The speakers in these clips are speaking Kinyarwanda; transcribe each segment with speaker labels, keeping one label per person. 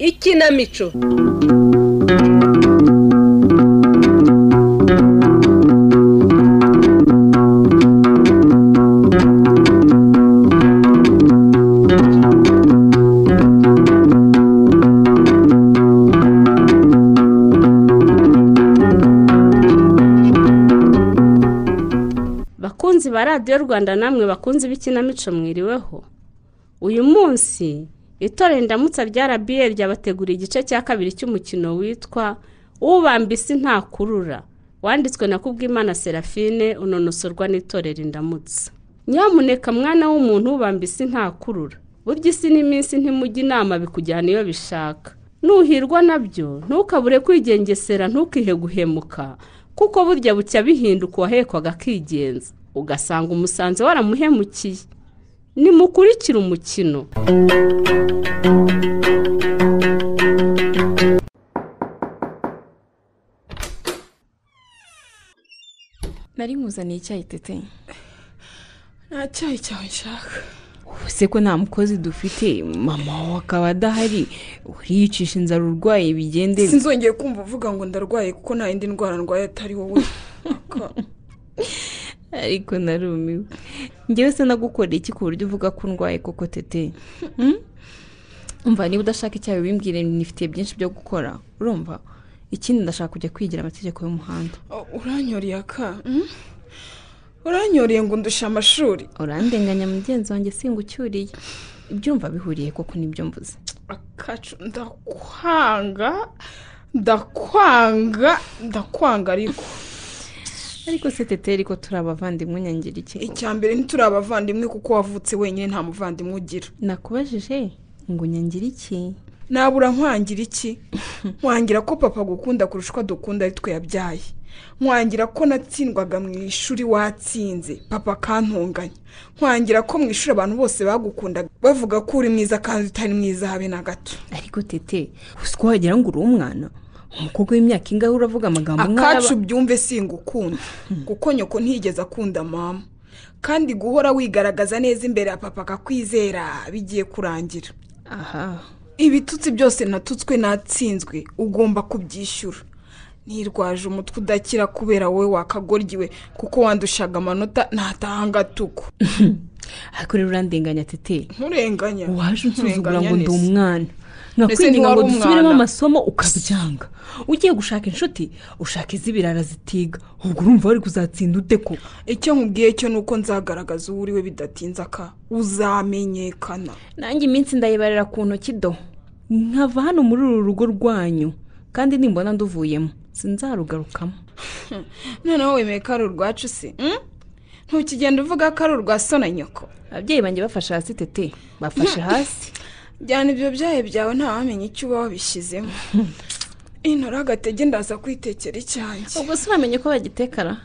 Speaker 1: ikinamico
Speaker 2: bakunzi ba radiyo rwanda namwe bakunzi b'ikinamico mwiriweho uyu munsi itorero indamutsa rya rba ryabateguriye igice cya kabiri cy'umukino witwa ubambisi ntakurura wanditswe na kubwimana serafine unonosorwa n'itorero indamutsa nyamuneka mwana w'umuntu ubambisi ntakurura burya isi n'iminsi ntimujya inama bikujyana iyo bishaka nuhirwa nabyo ntukabure kwigengesera ntukihe guhemuka kuko burya bucya bihinduka uwahekwaga akigenza ugasanga umusanze waramuhemukiye nimukurikire umukino
Speaker 3: nari nkuzaniye icyayi tete
Speaker 4: nta cyayi cyawe nshaka
Speaker 3: ubuse ko nta mukozi dufite mama wawe akaba adahari uriyicisha inzara urwaye bigende
Speaker 4: sinzongeye kumva uvuga ngo ndarwaye kuko nta yindi ndwara ndwaye atari wowe
Speaker 3: ariko narumiwe njyewe se nagukorera iki ku buryo uvuga ko ndwaye koko tete umva niba udashaka icyayi wimbwire nifitiye byinshi byo gukora urumva ikindi ndashaka kujya kwigira amategeko y'umuhanda
Speaker 4: Oh, uranyoreye aka mm? uranyoreye ngo ndushe amashuri
Speaker 3: urandenganya mugenzi wanjye singucyuriye ibyumva bihuriye koko nibyo mvuze
Speaker 4: akacu ndakwanga ndakwanga ndakwanga ariko
Speaker 3: ariko se tete ariko turi abavandimwe unyangira iki
Speaker 4: icya mbere ntituri abavandimwe kuko wavutse wenyine nta muvandimwe ugira
Speaker 3: nakubajije ngo unyangire iki
Speaker 4: nabura nkwangira iki nwangira ko papa agukunda kurusha uko dukunda ari twe yabyaye nwangira ko natsindwaga mu ishuri watsinze papa akantunganya nwangira ko mu ishuri abantu bose bagukundaga bavuga ko uri mwiza kandi utari mwiza habe na gato
Speaker 3: ariko tete uzi ko wagira ngo uri umwana umukobwa w'imyaka ingahe uravuga amagambo nk'aya
Speaker 4: akacu byumve singukunda kuko nyoko ntiyigeze akunda mama kandi guhora wigaragaza neza imbere ya papa akakwizera bigiye kurangira
Speaker 3: aha
Speaker 4: ibitutsi byose natutswe natsinzwe ugomba kubyishyura nirwaje umutwe udakira kubera wowe wakagoryiwe kuko wandushaga amanota ntataha ngatuku
Speaker 3: ariko rero urandenganya tete
Speaker 4: nkurenganya
Speaker 3: waje unsuzugura
Speaker 4: nkurenganya
Speaker 3: ngo ndi
Speaker 4: neza.
Speaker 3: umwana
Speaker 4: Mbese
Speaker 3: ngakwinginga
Speaker 4: ntiwari
Speaker 3: ngo dusubiremo
Speaker 4: umwana?
Speaker 3: amasomo ukabyanga ugiye gushaka inshuti ushaka iz'ibirara zitiga ubwo urumva wari kuzatsinda ute ko
Speaker 4: icyo nkubwiye cyo ni uko nzagaragaza uwo uri we bidatinze aka uzamenyekana
Speaker 3: nanjye iminsi ndayibarira ku ntoki do nkava hano muri uru rugo rwanyu kandi nimbona nduvuyemo sinzarugarukamo
Speaker 4: noneho wemeye ko ari urwacu se mm? ntukigenda uvuga ko ari urwa so na nyoko
Speaker 3: ababyeyi banjye bafashe hasi tete bafashe hasi
Speaker 4: jyana ibyo byahe byawe ntawamenya icyo uba wabishyizemo intora agatege ndaza kwitekera icyanjye
Speaker 3: ubwo si uramenye ko bagitekara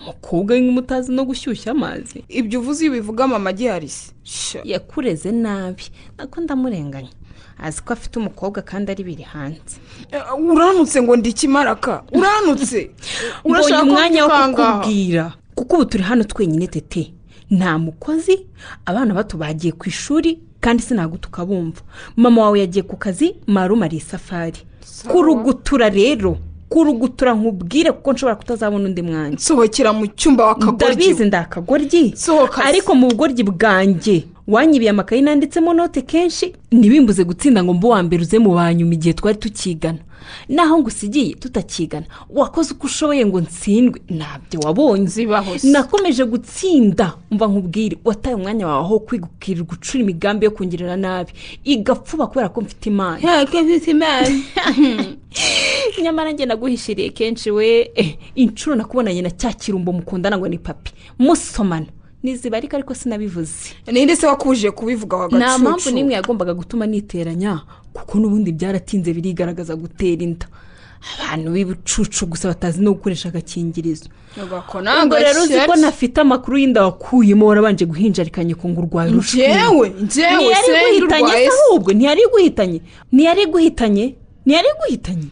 Speaker 3: umukobwa nk'umutazi no gushyushya amazi
Speaker 4: ibyo uvuze iyo ubivuga mama giharisi
Speaker 3: yakureze nabi nako ndamurenganya azi ko afite umukobwa kandi ari biri hanze
Speaker 4: uranutse ngo ndi ikimaraka uranutse
Speaker 3: mbonye umwanya wo
Speaker 4: kubikanga?
Speaker 3: kukubwira kuko ubu turi hano twenyine tete nta mukozi abana bato bagiye ku ishuri kandi sinago tukabumva mama wawe yagiye ku kazi marumariye isafari kurugutura rero kurugutura nkubwire kuko nshobora kutazabona undi mwanya
Speaker 4: nsohokera mu cyumba
Speaker 3: ndabizi
Speaker 4: wakagoryi
Speaker 3: ndakagoryi
Speaker 4: Sohoka se.
Speaker 3: ariko mu bugoryi bwanjye wanyibiye amakayi nanditsemo note kenshi ntibimbuze gutsinda ngo mbe uwa mbere uze mu banyuma igihe twari tukigana naho ngo usigiye tutakigana wakoze uko ushoboye ngo ntsindwe ntabyo wabonye
Speaker 4: Zibaho se.
Speaker 3: nakomeje gutsinda mva nkubwire wataye umwanya wawe aho kwigukira gucura imigambi yo kungirira nabi igapfuba kubera ko mfite imana nyamara njye naguhishiriye kenshi we eh, inshuro nakubonanye na cya kirumbo mukundana ngo ni papi musomana ntizibarika ariko sinabivuze
Speaker 4: ninde se wakuje kubivuga
Speaker 3: nta mpamvu
Speaker 4: wagacucu
Speaker 3: n'imwe yagombaga gutuma niteranya kuko n'ubundi byaratinze birigaragaza gutera inda abantu b'ibicucu gusa batazi no gukoresha agakingirizo ubwo
Speaker 4: ntabwo
Speaker 3: rero uzi ko nafite amakuru y'inda wakuyemo warabanje guhinjarikanye ku ngo urwaye urushwima
Speaker 4: njyewe njyewe
Speaker 3: ntiyari
Speaker 4: se
Speaker 3: guhitanye
Speaker 4: ndurwaye
Speaker 3: se ahubwo ntiyari guhitanye ntiyari guhitanye ntiyari guhitanye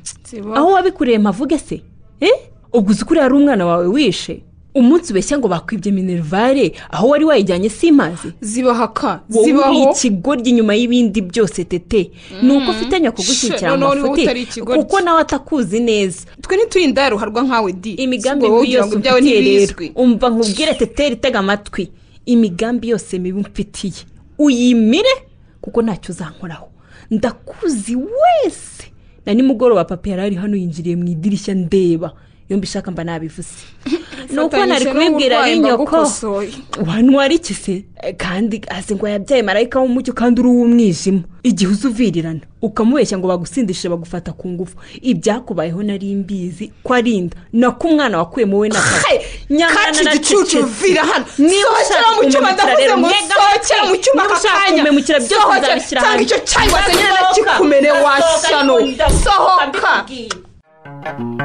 Speaker 3: aho wabikureye mavuge se eh ubwo uzi ko uriya ari umwana wawe wishe umunsi ubeshya ngo bakwibye minerivare aho wari wayijyanye simazi
Speaker 4: zibahaka
Speaker 3: wowe uri
Speaker 4: zibaho
Speaker 3: ikigoryi nyuma y'ibindi byose tete ni uko ufitanya kugushyikira
Speaker 4: Shit, noneho
Speaker 3: amafuti
Speaker 4: niba utari ikigoryi.
Speaker 3: kuko nawe atakuzi neza
Speaker 4: twe ntiturinda yaruharwa nkawe di
Speaker 3: imigambi
Speaker 4: Si wowe
Speaker 3: mibi
Speaker 4: ugira
Speaker 3: yose
Speaker 4: ngo ibyawe
Speaker 3: umfitiye rero
Speaker 4: ntibizwi
Speaker 3: umva nkubwire teteri itega amatwi imigambi yose mibi umfitiye uyimire kuko ntacyo uzankoraho ndakuzi wese na nimugoroba papa yari ari hano yinjiriye mu idirishya ndeba yombi ishaka mba nabivuze ni uko nari
Speaker 4: Fatanyije
Speaker 3: kubibwira
Speaker 4: n'uburwayi
Speaker 3: ari nyoko
Speaker 4: mbagukosoye.
Speaker 3: wanywara iki se Eh, kandi azi ngo yabyaye marayika w'umucyo kandi uri uw'umwijima igihe uzuvirirana ukamubeshya ngo bagusindishe bagufata ku ngufu ibyakubayeho nari mbizi ko ari inda nako umwana wakuyemo we na kare
Speaker 4: kaci igicucu vira hano
Speaker 3: niba
Speaker 4: sohokera
Speaker 3: ushaka
Speaker 4: mu cyuma
Speaker 3: kumemukira rero ntega amatwi. Niba ushaka kumemukira
Speaker 4: ndavuze ngo sohokera mu cyuma aka kanya
Speaker 3: byose
Speaker 4: sohokera
Speaker 3: nzabishyira
Speaker 4: cyangwa
Speaker 3: ahantu.
Speaker 4: icyo cyayi wazanye
Speaker 3: Ndasohoka.
Speaker 4: nakikumene
Speaker 3: Ndasohoka,
Speaker 4: washano
Speaker 3: ariko ndasohoka,
Speaker 4: sohoka
Speaker 3: mbikubwiye.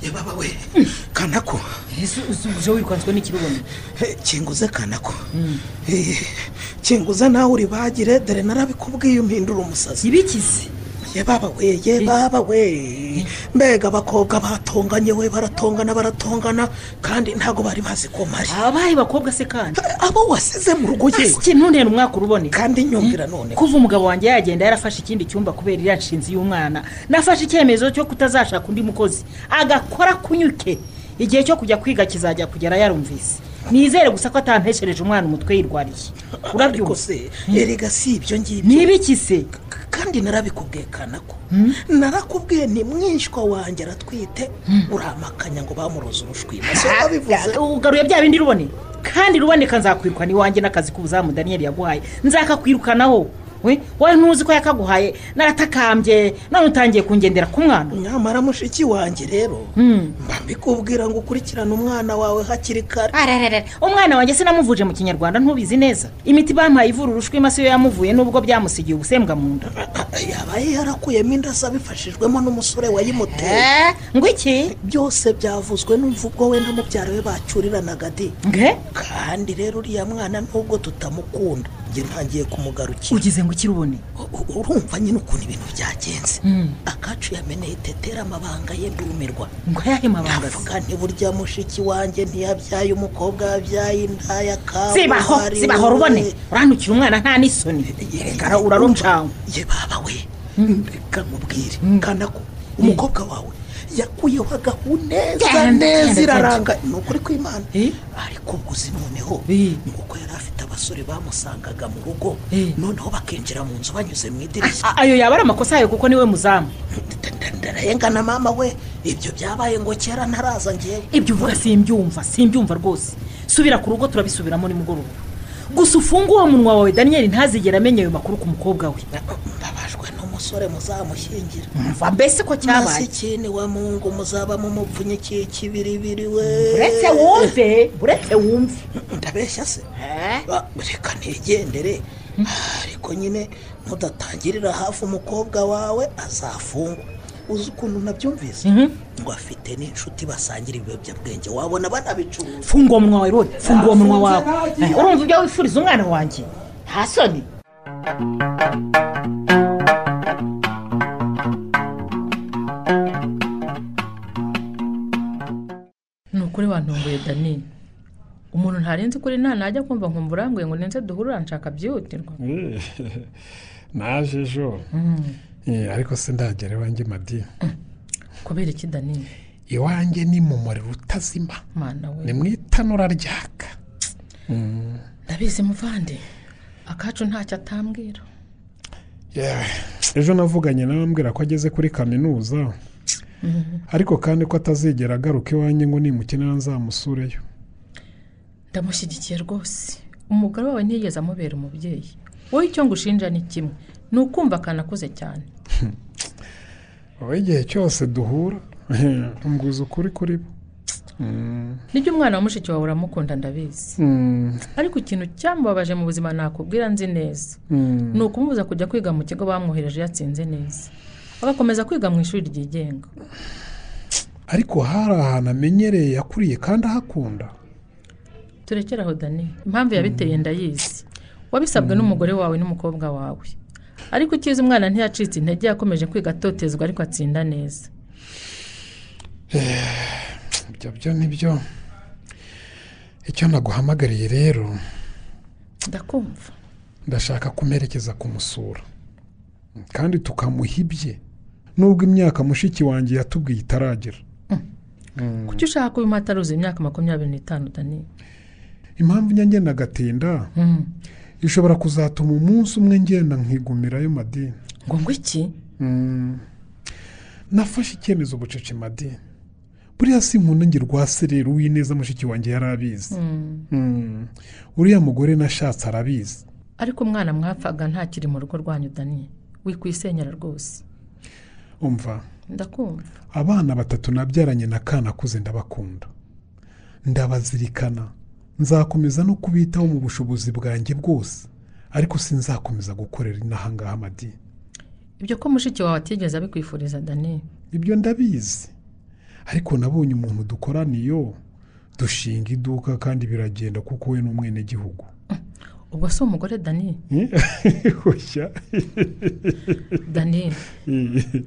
Speaker 5: yababa we kanako
Speaker 6: ese usubije wikanzwe n'ikibuno
Speaker 5: Eh, kinguze kanako Eh, kinguze nawe uri bagire dore narabikubwiye umpindura umusazi
Speaker 6: ibikize
Speaker 5: yababa we yababa we mbega abakobwa batonganye we baratongana baratongana kandi ntabwo bari bazi ko mari
Speaker 6: abaye bakobwa se kandi
Speaker 5: Eh, abo wasize mu rugo yewe
Speaker 6: ikintu ntera umwaka urubone
Speaker 5: kandi nyumvira none
Speaker 6: kuva umugabo wanjye yagenda yarafashe ikindi cyumba kubera iriya nshinzi y'umwana nafashe icyemezo cyo kutazashaka undi mukozi agakora kunyuke igihe cyo kujya kwiga kizajya kugera yarumvise nizere gusa ko atampeshereje umwana umutwe yirwariye
Speaker 5: ariko
Speaker 6: urabyumva
Speaker 5: se erega si ibyo ngibyo
Speaker 6: ni ibiki se
Speaker 5: K- kandi narabikubwiye kanako narakubwiye ni mwishywa wanjye aratwite uramakanya ngo bamuroze urushwima so babivuze
Speaker 6: ugaruye bya bindi rubone kandi ruboneka nzakwirukana iwanjye n'akazi k'ubuzamu daniyeli yaguhaye nzakakwirukanaho we wowe ntuzi ko yakaguhaye naratakambye none utangiye kungendera ku mwana
Speaker 5: nyamara mushiki wanjye rero
Speaker 6: Mm.
Speaker 5: mba mbikubwira ngo ukurikirane umwana wawe hakiri kare
Speaker 6: arararara umwana wanjye sinamuvuje mu kinyarwanda ntubizi neza imiti bampaye ivura urushwima siyo yamuvuye n'ubwo byamusigiye ubusembwa mu nda
Speaker 5: yabaye yarakuyemo inda ze abifashijwemo n'umusore wayimuteye
Speaker 6: Eh, ngo iki
Speaker 5: byose byavuzwe n'imvugo we na mubyara we bacuriranaga di
Speaker 6: nge
Speaker 5: kandi rero uriya mwana nubwo tutamukunda njye ntangiye kumugarukira
Speaker 6: ugize ngo ukirubone
Speaker 5: U- urumva nyine ukuntu ibintu byagenze
Speaker 6: Mm.
Speaker 5: akacu yameneye tetera amabanga ye ndumirwa
Speaker 6: ngo ayahe mabangazi
Speaker 5: ndavuga nti burya mushiki wanjye ntiyabyaye umukobwa yabyaye indaya kawe
Speaker 6: zibaho zibaho rubone uranukira umwana nta n'isoni reka urarumcawe
Speaker 5: ye baba we reka nkubwire kanako umukobwa wawe yakuyeho agahuneza
Speaker 6: Genda,
Speaker 5: neza
Speaker 6: genda,
Speaker 5: iraranga ni ukuri kw'imana
Speaker 6: Eh?
Speaker 5: ariko ubuzi noneho
Speaker 6: Eh.
Speaker 5: ni uko yari afite abasore bamusangaga mu rugo
Speaker 6: Eh.
Speaker 5: noneho bakinjira mu nzu banyuze mu idirishya
Speaker 6: A- ayo yaba ari amakosa yayo kuko niwe muzamu
Speaker 5: ndarengana mama we ibyo byabaye ngo kera ntaraza ngewe
Speaker 6: ibyo uvuga simbyumva simbyumva rwose subira ku rugo turabisubiramo nimugoroba gusa ufunge uwo munwa wawe daniyeli ntazigera amenya ayo makuru ku mukobwa we
Speaker 5: mbabajwe n'umusore muzamushyingira
Speaker 6: mva mbese ko
Speaker 5: nasi
Speaker 6: cyabaye
Speaker 5: ikindi wa mungu muzaba mumupfunyiki kibiribiri we
Speaker 6: uretse wumve uretse wumve
Speaker 5: ndabeshya se Ah, reka ntigendere ariko nyine nudatangirira hafi umukobwa wawe azafungwa uzi ukuntu nabyumvise ngo afite n'inshuti basangira ibiyobyabwenge wabona banabicuruza
Speaker 6: funga uwo munwa wawe rero funga uwo munwa wawe Eh, urumva ibyo wifuriza umwana wanjye nta soni
Speaker 7: ni ukuri wantunguye danine umuntu ntarenze kuri nta najya kumva nkumva uranguye ngo nenze duhure uranshaka byihutirwa
Speaker 8: Eh, naje ejo Eh, ariko se ndagera iwanjye madini
Speaker 7: kubera iki danine
Speaker 8: iwanjye ni mu muriro utazima
Speaker 7: mana we
Speaker 8: ni mu itanura ryaka
Speaker 7: ndabizi muvande akacu ntacyo atambwira
Speaker 8: Yeah. ejo navuganye nawe ambwira ko ageze kuri kaminuza ariko kandi ko atazigera agaruka iwanjye ngo nimukenera nzamusureyo
Speaker 7: ndamushyigikiye rwose umugore wawe ntiyigeze amubera umubyeyi wowe icyo ngushinja ni kimwe ni ukumva akanakuze cyane
Speaker 8: wowe igihe cyose duhura mbwiza ukuri kuri bo
Speaker 7: nibyo umwana wa mushiki wawe uramukunda ndabizi
Speaker 8: Mm,
Speaker 7: ariko ikintu cyamubabaje mu buzima nakubwira nzi neza
Speaker 8: mm.
Speaker 7: ni ukumubuza kujya kwiga mu kigo bamwohereje yatsinze neza agakomeza kwiga mu ishuri ryigenga
Speaker 8: ariko hari ahantu amenyereye yakuriye kandi ahakunda
Speaker 7: turekere aho dani impamvu yabiteye ndayizi wabisabwe n'umugore wawe n'umukobwa wawe ariko ukizi umwana ntiyacitse intege yakomeje kwiga atotezwa ariko atsinda neza
Speaker 8: ibyo byo ni byo icyo naguhamagariye rero
Speaker 7: ndakumva
Speaker 8: ndashaka kumerekeza kumusura kandi tukamuha ibye nubwo imyaka mushiki wanjye yatubwiye itaragera
Speaker 7: kuki ushaka kuba impataruzi imyaka makumyabiri n'itanu dani
Speaker 8: impamvu njya ngenda agatinda
Speaker 7: Mm.
Speaker 8: ishobora kuzatuma umunsi umwe ngenda nkigumirayo madini
Speaker 7: ngo ngo iki
Speaker 8: Mm. nafashe icyemezo bucece madini buriya si nkunda ngira urwaserera uwineza mushiki wanjye yari abizi Mm. uriya mugore nashatse arabizi
Speaker 7: ariko umwana mwapfaga ntakiri mu rugo rwanyu dani wikwisenyera rwose
Speaker 8: umva
Speaker 7: ndakumva
Speaker 8: abana batatu nabyaranye na kanakuze ndabakunda ndabazirikana nzakomeza no kubitaho mu bushobozi bwanjye bwose ariko sinzakomeza gukorera inahangaha amadini
Speaker 7: ibyo ko mushiki wawe atigeze abikwifuriza dani
Speaker 8: ibyo ndabizi ariko nabonye umuntu dukorana iyo dushinga iduka kandi biragenda kuko we ni umwenegihugu
Speaker 7: ubwo si umugore dani
Speaker 8: Hoya.
Speaker 7: dani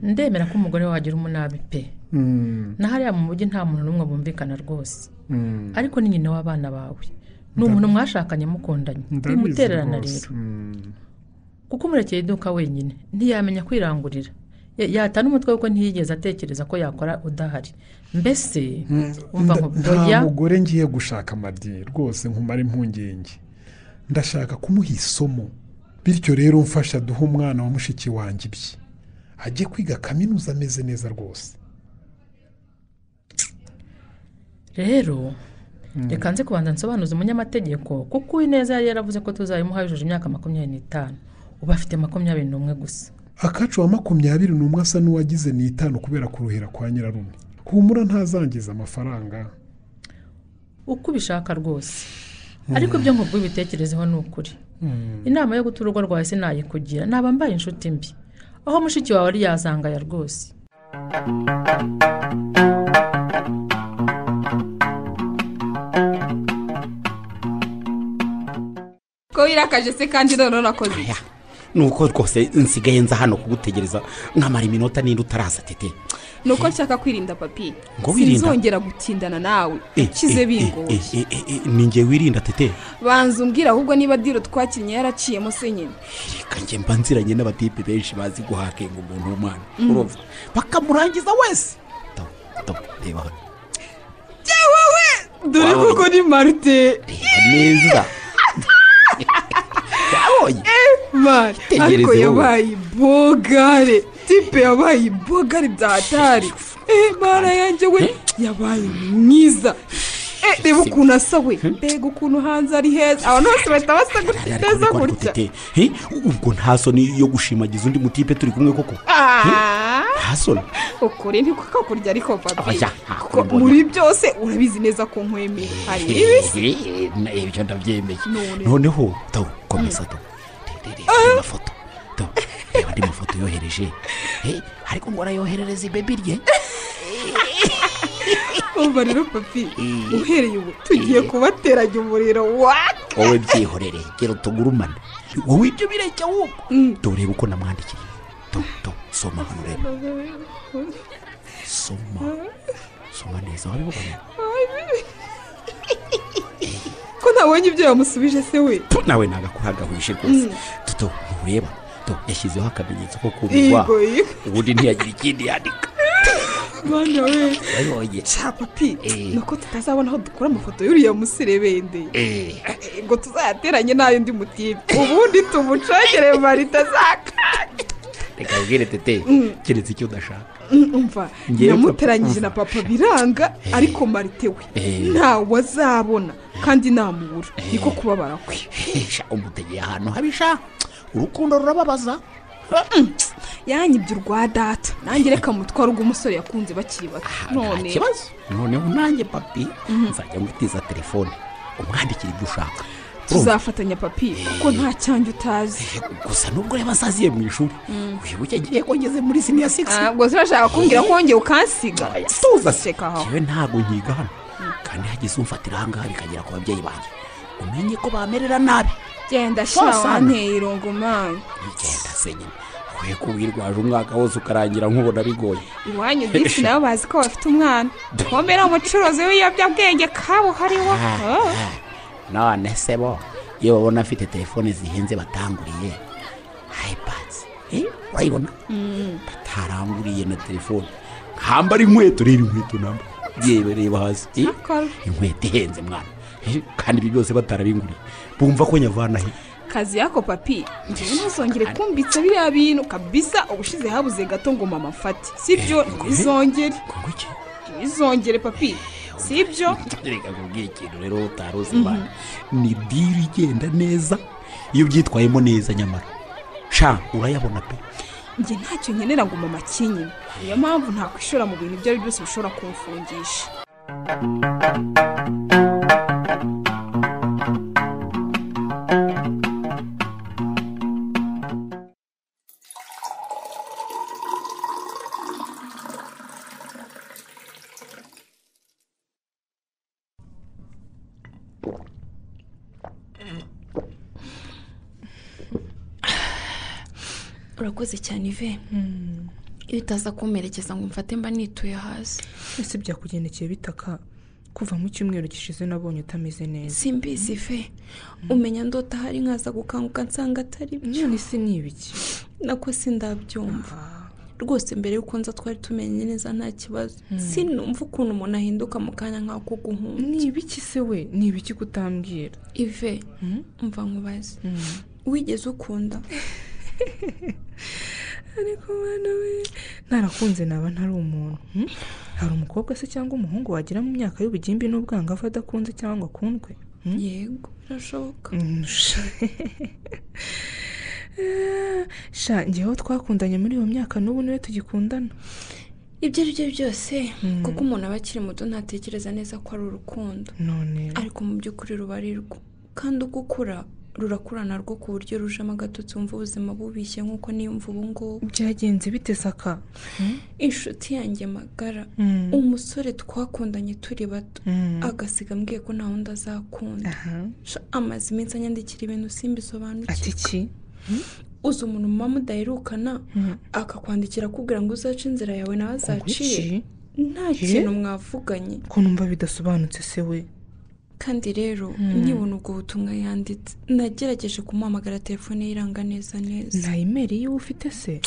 Speaker 7: ndemera ko umugore wawe agira umunabi pe
Speaker 8: Mm,
Speaker 7: na hariya mu mujyi nta muntu n'umwe bumvikana rwose
Speaker 8: mm.
Speaker 7: ariko ni nyina w'abana bawe ni umuntu mwashakanye mukundanye
Speaker 8: Ndabizi
Speaker 7: bimutererana
Speaker 8: rwose.
Speaker 7: rero
Speaker 8: Mm.
Speaker 7: kuko umurekeye iduka wenyine ntiyamenya kwirangurira Ya- yata n'umutwe kuko ntiyigeze atekereza ko yakora udahari mbese umva
Speaker 8: Nda-
Speaker 7: nkubu-
Speaker 8: nta
Speaker 7: oya
Speaker 8: mugore ngiye gushaka amadi rwose nkumara impungenge ndashaka kumuha isomo bityo rero mfasha duhe umwana wa mushiki wanjye ibye ajye kwiga kaminuza ameze neza rwose
Speaker 7: rero reka nze kubanza nsobanuze umunyamategeko kuko uwineza yari yaravuze ko tuzayimuha yujuje imyaka makumyabiri n'itanu ubu afite makumyabiri n'umwe gusa
Speaker 8: akacu wa makumyabiri n'umwe asa n'uwagize ni itanu kubera kuruhira kwa nyirarume humura ntazangiza amafaranga
Speaker 7: uko ubishaka rwose ariko ibyo nkubwo bitekerezeho ni ukuri inama yo guta urugo rwawe sinayikugira naba mbaye inshuti mbi aho mushiki wawe ari yazangaya rwose
Speaker 4: ko wirakaje se kandi none nakoze iki?
Speaker 9: nuko rwose nsigaye nza hano kugutegereza nkamara iminota n'indi utaraza tete
Speaker 4: ni uko nshaka kwirinda papi
Speaker 9: Ngo wirinda?
Speaker 4: sinzongera gutindana nawe ukize bingoye
Speaker 9: ninjye wirinda tete
Speaker 4: banza umbwira ahubwo niba diro twakinnye yaraciyemo se nyine
Speaker 9: reka njye mba nziranye n'abatipe benshi bazi guhakenga umuntu w'umwana urumva bakamurangiza wese Tabu, tabu, reba hano
Speaker 4: dore
Speaker 9: Wabonye.
Speaker 4: kuko ni marite
Speaker 9: reba neza wabonye
Speaker 4: mani
Speaker 9: Itegereze
Speaker 4: ariko
Speaker 9: wowe.
Speaker 4: yabaye bogare tipe yabaye bogare bya hatari eh mara yanjye we yabaye mwiza eh reba ukuntu asa we mbega ukuntu hanze ari heza abantu bose bahita basa gutya
Speaker 9: Ariko-
Speaker 4: neza
Speaker 9: ariko- ariko
Speaker 4: gutya
Speaker 9: tete he, ubwo nta soni yo gushimagiza undi mutipe turi kumwe koko
Speaker 4: Ah.
Speaker 9: nta soni
Speaker 4: ukuri ntiko kakurya ariko papi
Speaker 9: Oya, nta
Speaker 4: kuko
Speaker 9: kumbona.
Speaker 4: muri byose urabizi neza ko nkwemeye hari ibisi
Speaker 9: ibyo ndabyemeye
Speaker 4: None.
Speaker 9: noneho tawu komeza tawu Re- re- reba andi mafoto tawu reba andi mafoto yohereje Eh, ariko ngo arayoherereza ibebi rye
Speaker 4: umva rero papi uhereye ubu tugiye kubateranya umuriro waka
Speaker 9: wowe byihorere gera utugurumane wowe ibyo bireke ahubwo turebe uko namwandikiye tawu tawu soma hano reba soma soma neza wabibona
Speaker 4: ko ntabonye ibyo yamusubije se we
Speaker 9: Tu, nawe nagakuragahuje rwose tuto ntureba tu, yashyizeho akamenyetso ko kumirwa
Speaker 4: Yego, yego.
Speaker 9: ubundi ntiyagira ikindi yandika
Speaker 4: mwana we
Speaker 9: yabonye
Speaker 4: ca papi
Speaker 9: Eh.
Speaker 4: nuko tutazabona aho dukura amafoto y'uriya muserebende
Speaker 9: Eh,
Speaker 4: Eh, ngo tuzayateranye n'ayo ndi mutipe ubundi tumucogere marite azakanga
Speaker 9: reka ubwire tete keretse icyo udashaka
Speaker 4: umva
Speaker 9: Njyewe
Speaker 4: namuteranyije
Speaker 9: papa,
Speaker 4: na papa biranga ariko marite we
Speaker 9: Eh.
Speaker 4: ntawe azabona kandi namubura niko kubabara kwe
Speaker 9: Hesha, umutegeye ahantu habisha urukundo rurababaza
Speaker 4: yanyibye urwa data nanjye reka mutware umusore yakunze bakiri bato
Speaker 9: nta kibazo noneho nanjye papi nzajya ngutiza telefone umwandikira ibyo ushaka Urumva?
Speaker 4: tuzafatanya papi kuko nta cyanjye utazi
Speaker 9: gusa nubwo ureba asaziye mu ishuri wibuke agiye ko ngeze muri siniya sigisi
Speaker 4: ubwo urashaka kumbwira ko wongeye ukansiga
Speaker 9: tuza se
Speaker 4: Seka aho.
Speaker 9: yewe ntabwo nkiga hano kandi hagize umfatira aha ngaha bikagera ku babyeyi banjye umenye ko bamerera nabi
Speaker 4: genda sha
Speaker 9: Wasana.
Speaker 4: wanteye irongomani
Speaker 9: igenda se nyine wowe ko wirwaje umwaka wose ukarangira nkubona bigoye
Speaker 4: iwanyu disi nabo bazi ko bafite umwana twomera umucuruzi w'ibiyobyabwenge kabuhariwe
Speaker 9: none se bo iyo babona afite telefone zihenze batanguriye hayipadzi urayibona bataranguriye na telefone nkambara inkweto rero inkweto namba yewe reba hasi eh,
Speaker 4: Nakora.
Speaker 9: inkweto ihenze mwana Eh, kandi ibi byose batarabinguriye bumva ko nyavana he
Speaker 4: kazi yako papi ngewe ntuzongere kumbitse biriya bintu kabisa ubushize habuze gato ngo mama afate sibyo ntibizongere
Speaker 9: ngo iki
Speaker 4: ntibizongere papi sibyo
Speaker 9: reka kubwira ikintu rero utari uzi mwana ni diri igenda neza iyo ubyitwayemo neza nyamara sha urayabona pe
Speaker 4: njye ntacyo nkenera ngo mama akinyime niyo mpamvu ntakwishora mu bintu ibyo ari byo byose bishobora kumfungisha
Speaker 3: urakoze cyane ive iyo utaza kumperekeza ngo mfate mba nituye hasi
Speaker 1: ese byakugendekeye bitaka kuva mu cyumweru gishize nabonye utameze neza
Speaker 3: simbizi ive umenya ndota ahari nkaza gukanguka nsanga atari byo
Speaker 1: none se ni ibiki
Speaker 3: nako sindabyumva rwose mbere y'uko nza twari tumenye neza nta kibazo sinumva ukuntu umuntu ahinduka mu kanya nk'ako guhunga
Speaker 1: ni ibiki se we ni ibiki kutambwira
Speaker 3: ive mva nkubaze wigeze ukunda
Speaker 1: ariko mwana we ntarakunze naba ntari umuntu hmm? hari umukobwa se cyangwa umuhungu wagira mu myaka y'ubugimbi n'ubwangavu adakunze cyangwa ngo akundwe Hmm?
Speaker 3: yego birashoboka
Speaker 1: Mm, sha. sha njyewe uwo twakundanye muri iyo myaka n'ubu niwe tugikundana
Speaker 3: ibyo ari byo byose kuko umuntu aba akiri muto ntatekereza neza ko ari urukundo
Speaker 1: none
Speaker 3: ariko mu by'ukuri ruba ari rwo kandi uko ukura rurakurana rwo ku buryo rujemo agatotsi wumva ubuzima bubishye nk'uko niyumva ubu ngubu
Speaker 1: byagenze bite saka
Speaker 3: inshuti yanjye magara
Speaker 1: Mm.
Speaker 3: umusore twakundanye turi bato
Speaker 1: Mm.
Speaker 3: agasiga ambwiye ko nta wundi azakunda
Speaker 1: aha
Speaker 3: Sha, amaze iminsi anyandikira ibintu simbisobanukirwe
Speaker 1: ati ki
Speaker 3: uzi umuntu muba mudaherukana akakwandikira akubwira ngo uzace inzira yawe nawe azaciye
Speaker 1: iki
Speaker 3: nta
Speaker 1: Eh?
Speaker 3: kintu mwavuganye
Speaker 1: ko numva bidasobanutse se we
Speaker 3: kandi rero nkibona ubwo butumwa yanditse nagerageje kumuhamagara telefone ye iranga neza neza
Speaker 1: nta imeri yiwe ufite se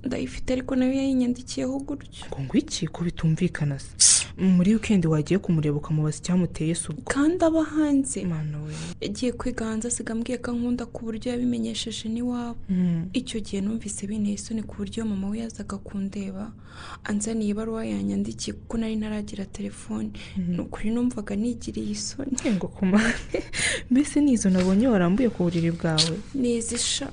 Speaker 3: ndayifite ariko nayo yayinyandikiyeho gutyo
Speaker 1: ngo ngo iki ko bitumvikana se muri wikendi wagiye kumureba ukamubaza icyamuteye se ubwo
Speaker 3: kandi aba hanze
Speaker 1: mana we
Speaker 3: yagiye kwiga hanze asiga ambwiye ko ankunda ku buryo yabimenyesheje n'iwabo
Speaker 1: Mm.
Speaker 3: icyo gihe numvise binteye isoni ku buryo mama we yazaga kundeba anzaniye ibaruwa yanyandikiye kuko nari ntaragira telefone ni ukuri numvaga nigiriye isoni
Speaker 1: ngo kumane mbese nizo nabonye warambuye ku buriri bwawe
Speaker 3: nizisha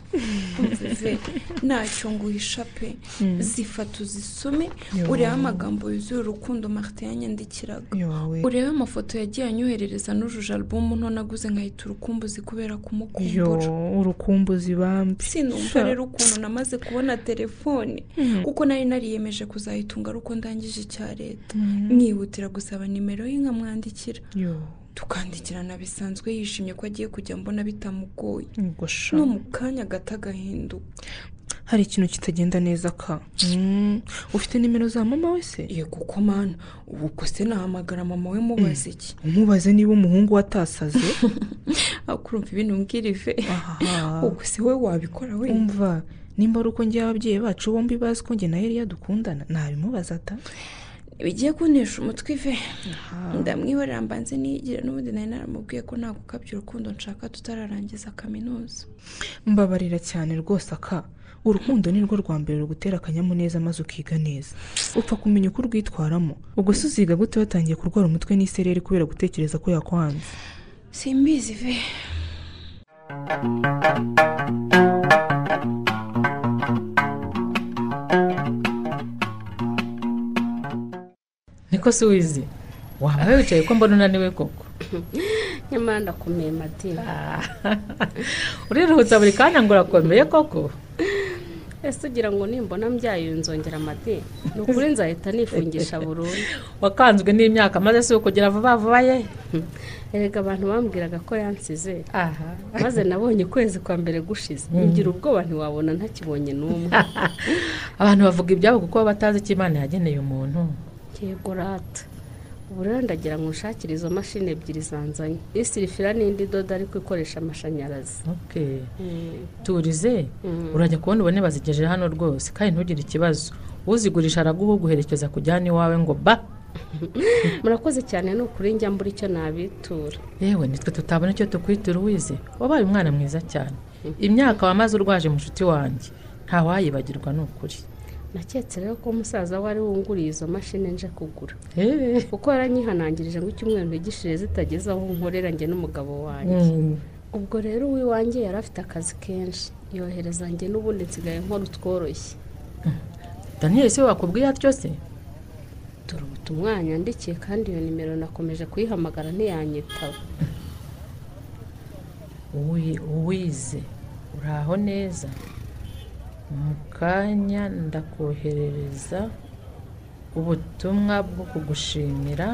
Speaker 3: umvive ntacyo nguhisha pe zifata uzisome urebe amagambo yuzuye urukundo marite yanyandikiraga
Speaker 1: yowe
Speaker 3: urebe amafoto yagiye anyoherereza n'ujuje alubumu nto naguze nkahita urukumbuzi kubera
Speaker 1: yo
Speaker 3: kumukumbura
Speaker 1: urukumbuzi bambi
Speaker 3: sinumva
Speaker 1: Sha.
Speaker 3: rero ukuntu namaze kubona telefone kuko nari nariyemeje kuzayitunga ari uko ndangije icya leta mwihutira gusaba nimero ye nkamwandikira
Speaker 1: yo
Speaker 3: tukandikirana bisanzwe yishimye ko agiye kujya mbona bitamugoye
Speaker 1: ngo sha
Speaker 3: no mu kanya gato agahinduka
Speaker 1: hari ikintu kitagenda neza ka Mm. ufite nimero za mama we se
Speaker 3: yego ko mana ubwo se nahamagara mama we mubaza iki
Speaker 1: umubaze niba umuhungu we atasaze
Speaker 3: akurumva ibintu mbwira ive
Speaker 1: Aha.
Speaker 3: ubwo se we wabikora wenyine
Speaker 1: umva nimba ari uko njyewe ababyeyi bacu bombi bazi ko njye na Eliya dukundana ntabimubaza ata
Speaker 3: bigiye kuntesha umutwe ive ndamwihorera mbanze niyigira n'ubundi nari naramubwiye ko nta gukabya urukundo nshaka tutararangiza kaminuza
Speaker 1: mbabarira cyane rwose aka urukundo ni rwo rwa mbere rugutera akanyamuneza maze ukiga neza upfa kumenya uko urwitwaramo ubwo se uziga gute watangiye kurwara umutwe n'isereri kubera gutekereza ko yakwanze
Speaker 3: simbizi ve
Speaker 7: niko si wizi waba wicaye ko mbona unaniwe koko
Speaker 2: nyamara ndakomeye madina
Speaker 7: uriruhutsa buri kanya ngo urakomeye koko
Speaker 2: ese ugira ngo nimbona mbyaye nzongera amadini ni ukuri nzahita nifungisha burundu
Speaker 7: wakanzwe n'imyaka maze si ukugera vuba vuba ye
Speaker 2: erega abantu bambwiraga ko yansize
Speaker 7: aha
Speaker 2: maze nabonye ukwezi kwa mbere gushize ngira ubwoba ntiwabona ntakibonye n'umwe
Speaker 7: abantu bavuga ibyabo kuko baba batazi icyo imana yageneye umuntu
Speaker 2: yego rata ubu rero ndagira ngo nshakire izo mashini ebyiri zanzanye isirifira n'indi dodo ariko ikoresha amashanyarazi
Speaker 7: Okay.
Speaker 2: Mm.
Speaker 7: turize
Speaker 2: Mm.
Speaker 7: urajya kubona ubone bazigejeje hano rwose kandi ntugire ikibazo uzigurisha araguha uguherekeza kujyana iwawe ngo ba
Speaker 2: murakoze cyane ni ukuri njya mbura icyo nabitura
Speaker 7: yewe nitwe tutabona icyo tukwitura uwize wabaye umwana mwiza cyane imyaka wamaze urwaje mushuti wanjye ntawayibagirwa ni ukuri
Speaker 2: naketse rero ko umusaza we ari wunguriye izo mashini nje kugura
Speaker 7: Hehe.
Speaker 2: kuko yaranyihanangirije ngo icyumweru ntugishire zitageze aho nkorera njye n'umugabo wanjye
Speaker 7: Mm.
Speaker 2: ubwo rero uwiwanjye yari afite akazi kenshi yohereza njye n'ubundi nsigaye nkora utworoshye
Speaker 7: daniel se wakubwiye atyo se
Speaker 2: dore ubu tumwanya ndikiye kandi iyo nimero nakomeje kuyihamagara ntiyanyitaba
Speaker 7: Uwi- uwize uraho neza mu kanya ndakoherereza ubutumwa bwo kugushimira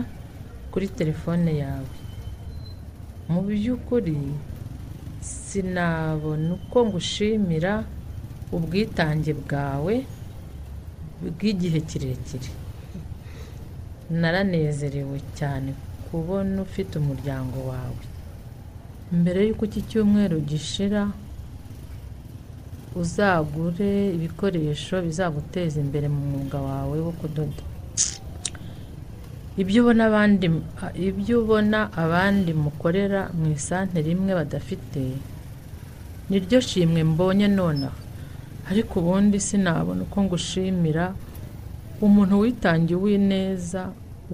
Speaker 7: kuri telefone yawe mu by'ukuri sinabona uko ngushimira ubwitange bwawe bw'igihe kirekire naranezerewe cyane kubona ufite umuryango wawe mbere y'uko iki cyumweru gishira uzagure ibikoresho bizaguteza imbere mu mwuga wawe wo kudoda ibyo ubona abandi ibyo ubona abandi mukorera mu isantere imwe badafite niryo shimwe mbonye nonaha ariko ubundi sinabona uko ngushimira umuntu witangiye uwineza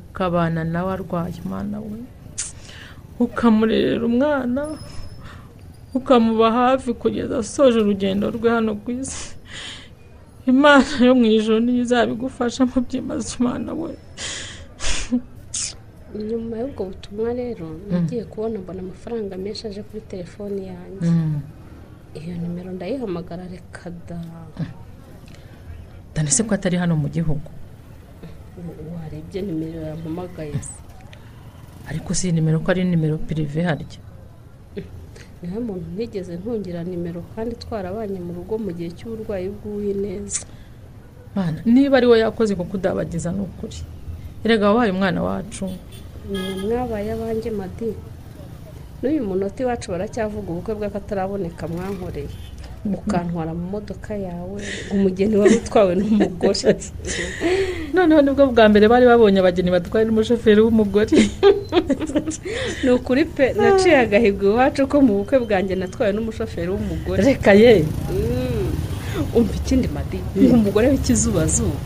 Speaker 7: ukabana nawe arwaye umwana we ukamurerera umwana ukamuba hafi kugeza asoje urugendo rwe hano ku isi imana yo mu ijoro niyo izabigufashamo byimaze umwana we
Speaker 2: nyuma y'ubwo butumwa rero nagiye kubona mbona amafaranga menshi aje kuri telefone yanjye iyo nimero ndayihamagara reka da
Speaker 7: dani se ko atari hano mu gihugu
Speaker 2: warebye nimero yampamagaye se
Speaker 7: ariko si iyi nimero ko ari nimero pirive harya
Speaker 2: niyo muntu ntigeze ntungira nimero kandi twarabanye mu rugo mu gihe cy'uburwayi bw'uwineza
Speaker 7: mana niba ari we yakoze kuko udabagiza ni ukuri erega wabaye umwana wacu
Speaker 2: ni mwabaye abanjye madi n'uyu munota iwacu baracyavuga ubukwe bw'akataraboneka mwankoreye ukantwara mu modoka yawe umugeni wari utwawe n'umugore
Speaker 7: noneho nibwo bwa mbere bari babonye abageni batwaye n'umushoferi w'umugore
Speaker 2: ni ukuri pe naciye agahigo iwacu ko mu bukwe bwanjye natwawe n'umushoferi w'umugore
Speaker 7: reka ye
Speaker 2: Mm. umva ikindi madi ni umugore w'ikizubazuba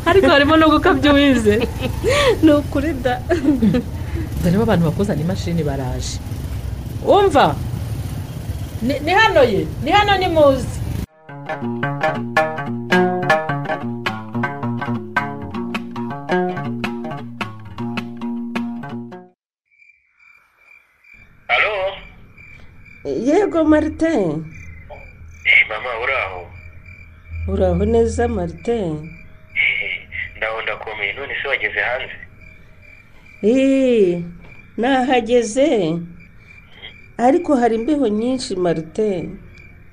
Speaker 7: ariko harimo no gukabya uwize
Speaker 2: ni ukuri da
Speaker 7: barimo abantu bakuzana imashini baraje umva ni ni hano ye ni hano ni muzi
Speaker 10: Halo?
Speaker 11: yego marite
Speaker 10: Eh, mama uraho
Speaker 11: uraho neza marite
Speaker 10: ndaho ndakomeye none se wageze hanze
Speaker 11: eee nahageze ariko hari imbeho nyinshi marite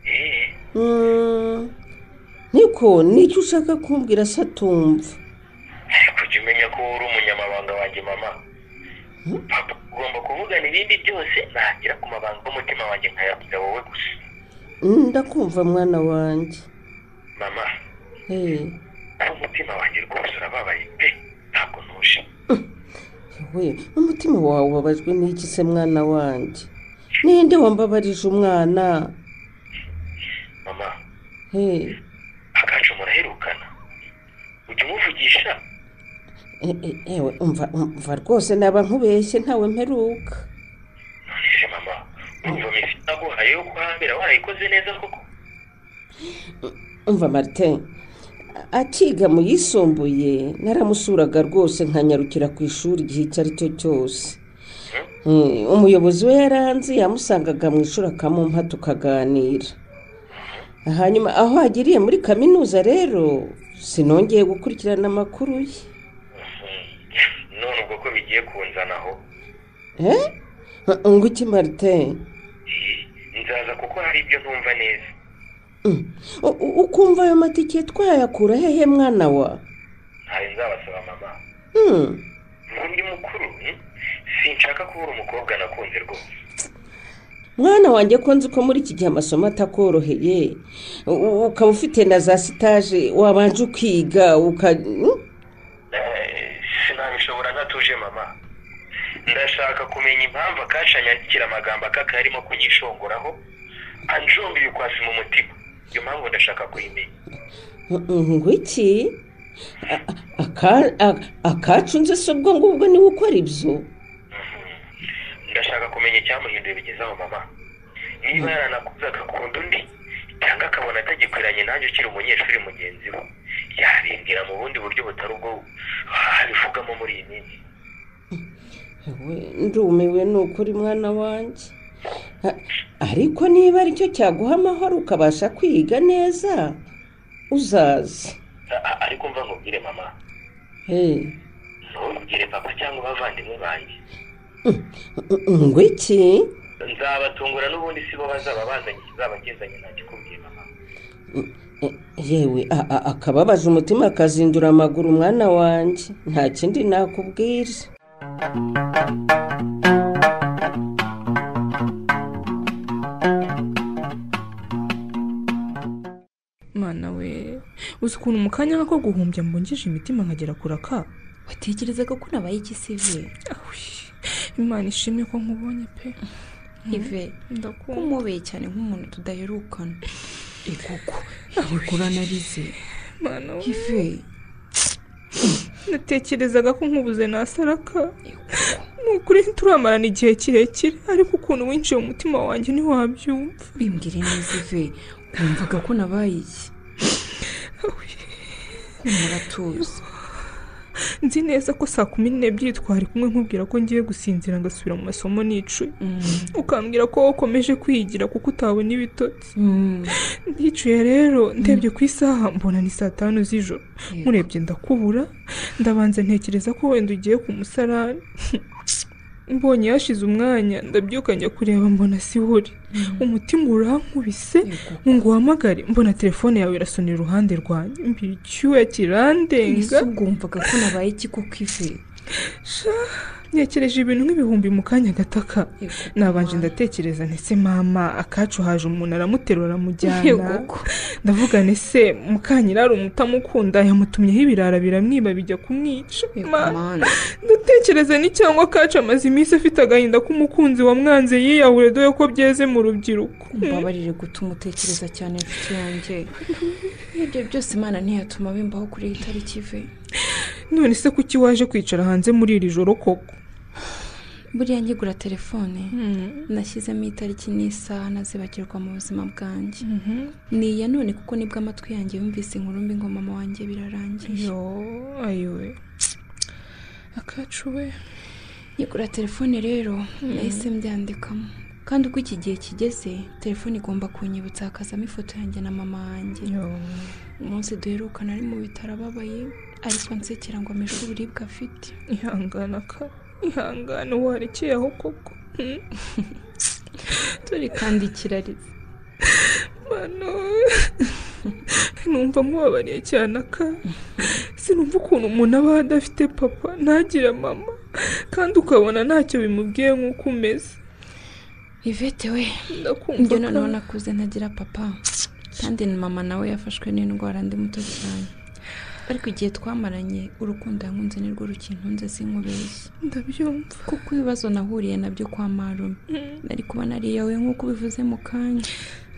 Speaker 10: Eh,
Speaker 11: Mm, niko nicyo ushaka kumbwira se atumva
Speaker 10: kujya umenya ko wowe uri umunyamabanga wanjye mama papa ugomba kuvugana ibindi byose nagera ku mabanga y'umutima wanjye nkayabwira wowe gusa
Speaker 11: Mm, ndakumva mwana wanjye
Speaker 10: mama
Speaker 11: eee
Speaker 10: umutima wanjye rwose urababaye pe ntabwo ntuje
Speaker 11: we umutima wawe ubabajwe n'iki se mwana wanjye ninde wambabarije umwana
Speaker 10: mama
Speaker 11: eee
Speaker 10: akacu muraherukana ujya umuvugisha
Speaker 11: ewe umva umva rwose naba nkubeshye ntawe mperuka
Speaker 10: none se mama urumva misi naguhaye yo kuhambira warayikoze neza koko
Speaker 11: umva marite akiga mu yisumbuye naramusuraga rwose nkanyarukira ku ishuri igihe icyo ari cyo cyose Eh, umuyobozi we yaranzi yamusangaga mu ishuri akamumpa tukaganira hanyuma aho agiriye muri kaminuza rero sinongeye gukurikirana amakuru ye
Speaker 10: none ubwo ko bigiye kunzanaho
Speaker 11: Eh? ngo iki marite
Speaker 10: nzaza kuko hari ibyo ntumva neza
Speaker 11: ukumva ayo matike twayakura hehe mwana wa
Speaker 10: ntayo nzabasaba mama
Speaker 11: Hmm.
Speaker 10: ngo ndi mukuru hmm? sinshaka kubura umukobwa nakunze rwose
Speaker 11: mwana wanjye ko nzi ko muri iki gihe amasomo atakoroheye u- u- ukaba ufite na za sitaje wabanje ukiga uka Hmm?
Speaker 10: Eh, sinabishobora ntatuje mama ndashaka kumenya impamvu akasha anyandikira amagambo akaka yarimo kunyishongoraho anjomba ibikwasi mu mutima iyo mpamvu ndashaka kuyimenya
Speaker 11: ngo iki A- a- aka- a- akacu nzi se ubwo ngubwo niwe ukora ibyo
Speaker 10: ndashaka kumenya icyamuhinduye bigezaho mama niba yaranakuze agakunda undi cyangwa akabona atagikwiranye nanjye ukiri umunyeshuri mugenzi we yabimbwira mu bundi buryo butari ubwo ah, bivugamo muri iyi minsi
Speaker 11: we ndumiwe ni ukuri mwana wanjye A- ariko niba aricyo cyaguha amahoro ukabasha kwiga neza uzaze
Speaker 10: A- a- ariko mva nkubwire mama
Speaker 11: Hey.
Speaker 10: ntubwire papa cyangwa abavandimwe banjye
Speaker 11: ngo iki
Speaker 10: nzabatungura n'ubundi si bo bazaba bazanye ikizabagezanye ntakikubwiye mama
Speaker 11: yewe a- a- akababaje umutima akazindura amaguru mwana wanjye nta kindi nakubwira
Speaker 1: mana we uzi ukuntu mu kanya nk'ako guhumbya mbungije imitima nkagera kuraka
Speaker 3: watekerezaga ko nabaye igisibe
Speaker 1: imana ishimwe ko nkubonye pe
Speaker 3: ive
Speaker 1: ndakunda
Speaker 3: kumubeye cyane nk'umuntu tudaherukana
Speaker 1: igoko
Speaker 3: igukura narize
Speaker 1: mana we
Speaker 3: ive
Speaker 1: natekerezaga ko nkubuze nasaraka ni ukuri ntituramarana igihe kirekire ariko ukuntu winjiye mu mutima wanjye ntiwabyumva
Speaker 3: bimbwire neza ive wumvaga ko nabaye iki muratuza
Speaker 1: nzi neza ko saa kumi n'ebyiri twari kumwe nkubwira ko ngiye gusinzira ngasubira mu masomo nicuye ukambwira ko wowe ukomeje kwigira kuko utabona ibitotsi ndicuye rero ndebye ku isaha mbona ni saa tanu z'ijoro
Speaker 3: Yego.
Speaker 1: murebye ndakubura ndabanza ntekereza ko wenda ugiye ku musarani mbonye hashize umwanya ndabyuka njya kureba mbona si wo uri umutima urankubise ngo uhamagare mbona telefone yawe irasonera iruhande rwanjye mbira icyuya kirandenga
Speaker 3: ese ubwo wumvaga ko nabaye iki koko ive
Speaker 1: Sha, ntekereje ibintu nk'ibihumbi mu kanya gataka nabanje ndatekereza ndetse mama akacu haje umuntu aramuterura aramujyana
Speaker 3: Yego.
Speaker 1: ndavuga ese mukanya ari umutamukunda yamutumyeho ibirara biramwiba bijya kumwica Ma, ndatekereza ni cyangwa akacu amaze iminsi afite agahinda k'umukunzi wa mwanze yiyahura dore ko byeze mu rubyiruko
Speaker 3: mbabarire gutuma utekereza cyane inshuti yanjye ibyo byose imana ntiyatuma bimbaho kuri iyi tariki ive
Speaker 1: none se kuki waje kwicara hanze muri iri joro koko
Speaker 3: buriya nkigura telefone nashyizemo itariki n'isaha ntazibagirwa mu buzima bwanjye ni iya none kuko nibwo amatwi yanjye yumvise inkuru mbi ngo mama wanjye birarangiye
Speaker 1: yo ayiwe akacu we
Speaker 3: Nyigura telefone rero nahise mbyandikamo kandi uko iki gihe kigeze telefone igomba kunyibutsa hakazamo ifoto yanjye na mama wanjye umunsi duherukana ari mu bitaro ababaye ariko nsekera ngo ameshe uburibwe afite
Speaker 1: ihangana ka ihangane warekeye aho koko
Speaker 3: turi kandi ikirarize
Speaker 1: mano numva mubabariye cyane aka sinumva ukuntu umuntu aba adafite papa ntagire mama kandi ukabona ntacyo bimubwiye nk'uko umeze
Speaker 3: ivete we
Speaker 1: ndakumva
Speaker 3: njye noneho nakuze ntagira papa kandi na mama nawe yafashwe n'indwara ndi muto cyane ariko igihe twamaranye urukundo yankunze nirwo rukintunze sinkubeshye
Speaker 1: ndabyumva
Speaker 3: kuko ibibazo nahuriye nabyo kwa marume nari kuba nariyawe nk'uko ubivuze mu kanya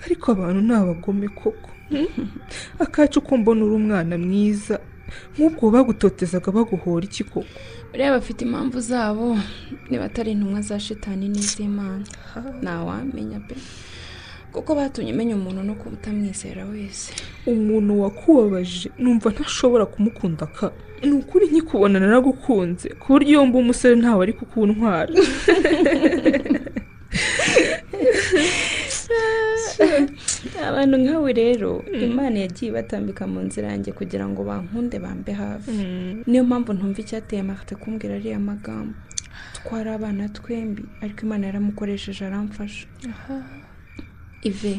Speaker 1: ariko abantu ni abagome koko akacu ko mbona uri umwana mwiza nk'ubwo bagutotezaga baguhora iki koko
Speaker 3: buriya bafite impamvu zabo niba atari intumwa za shitani n'iz'imana ntawamenya pe kuko batumye umenya umuntu no kuba utamwizera wese
Speaker 1: umuntu wakubabaje numva ntashobora kumukunda ka ni ukuri nkikubona naragukunze ku buryo iyo mba umusore ntawe ari kukuntwara
Speaker 3: abantu nkawe rero imana yagiye ibatambika mu nzira yanjye kugira ngo bankunde bambe hafi niyo mpamvu ntumva icyateye amafite kumbwira ariya magambo twari abana twembi ariko imana yaramukoresheje aramfasha ive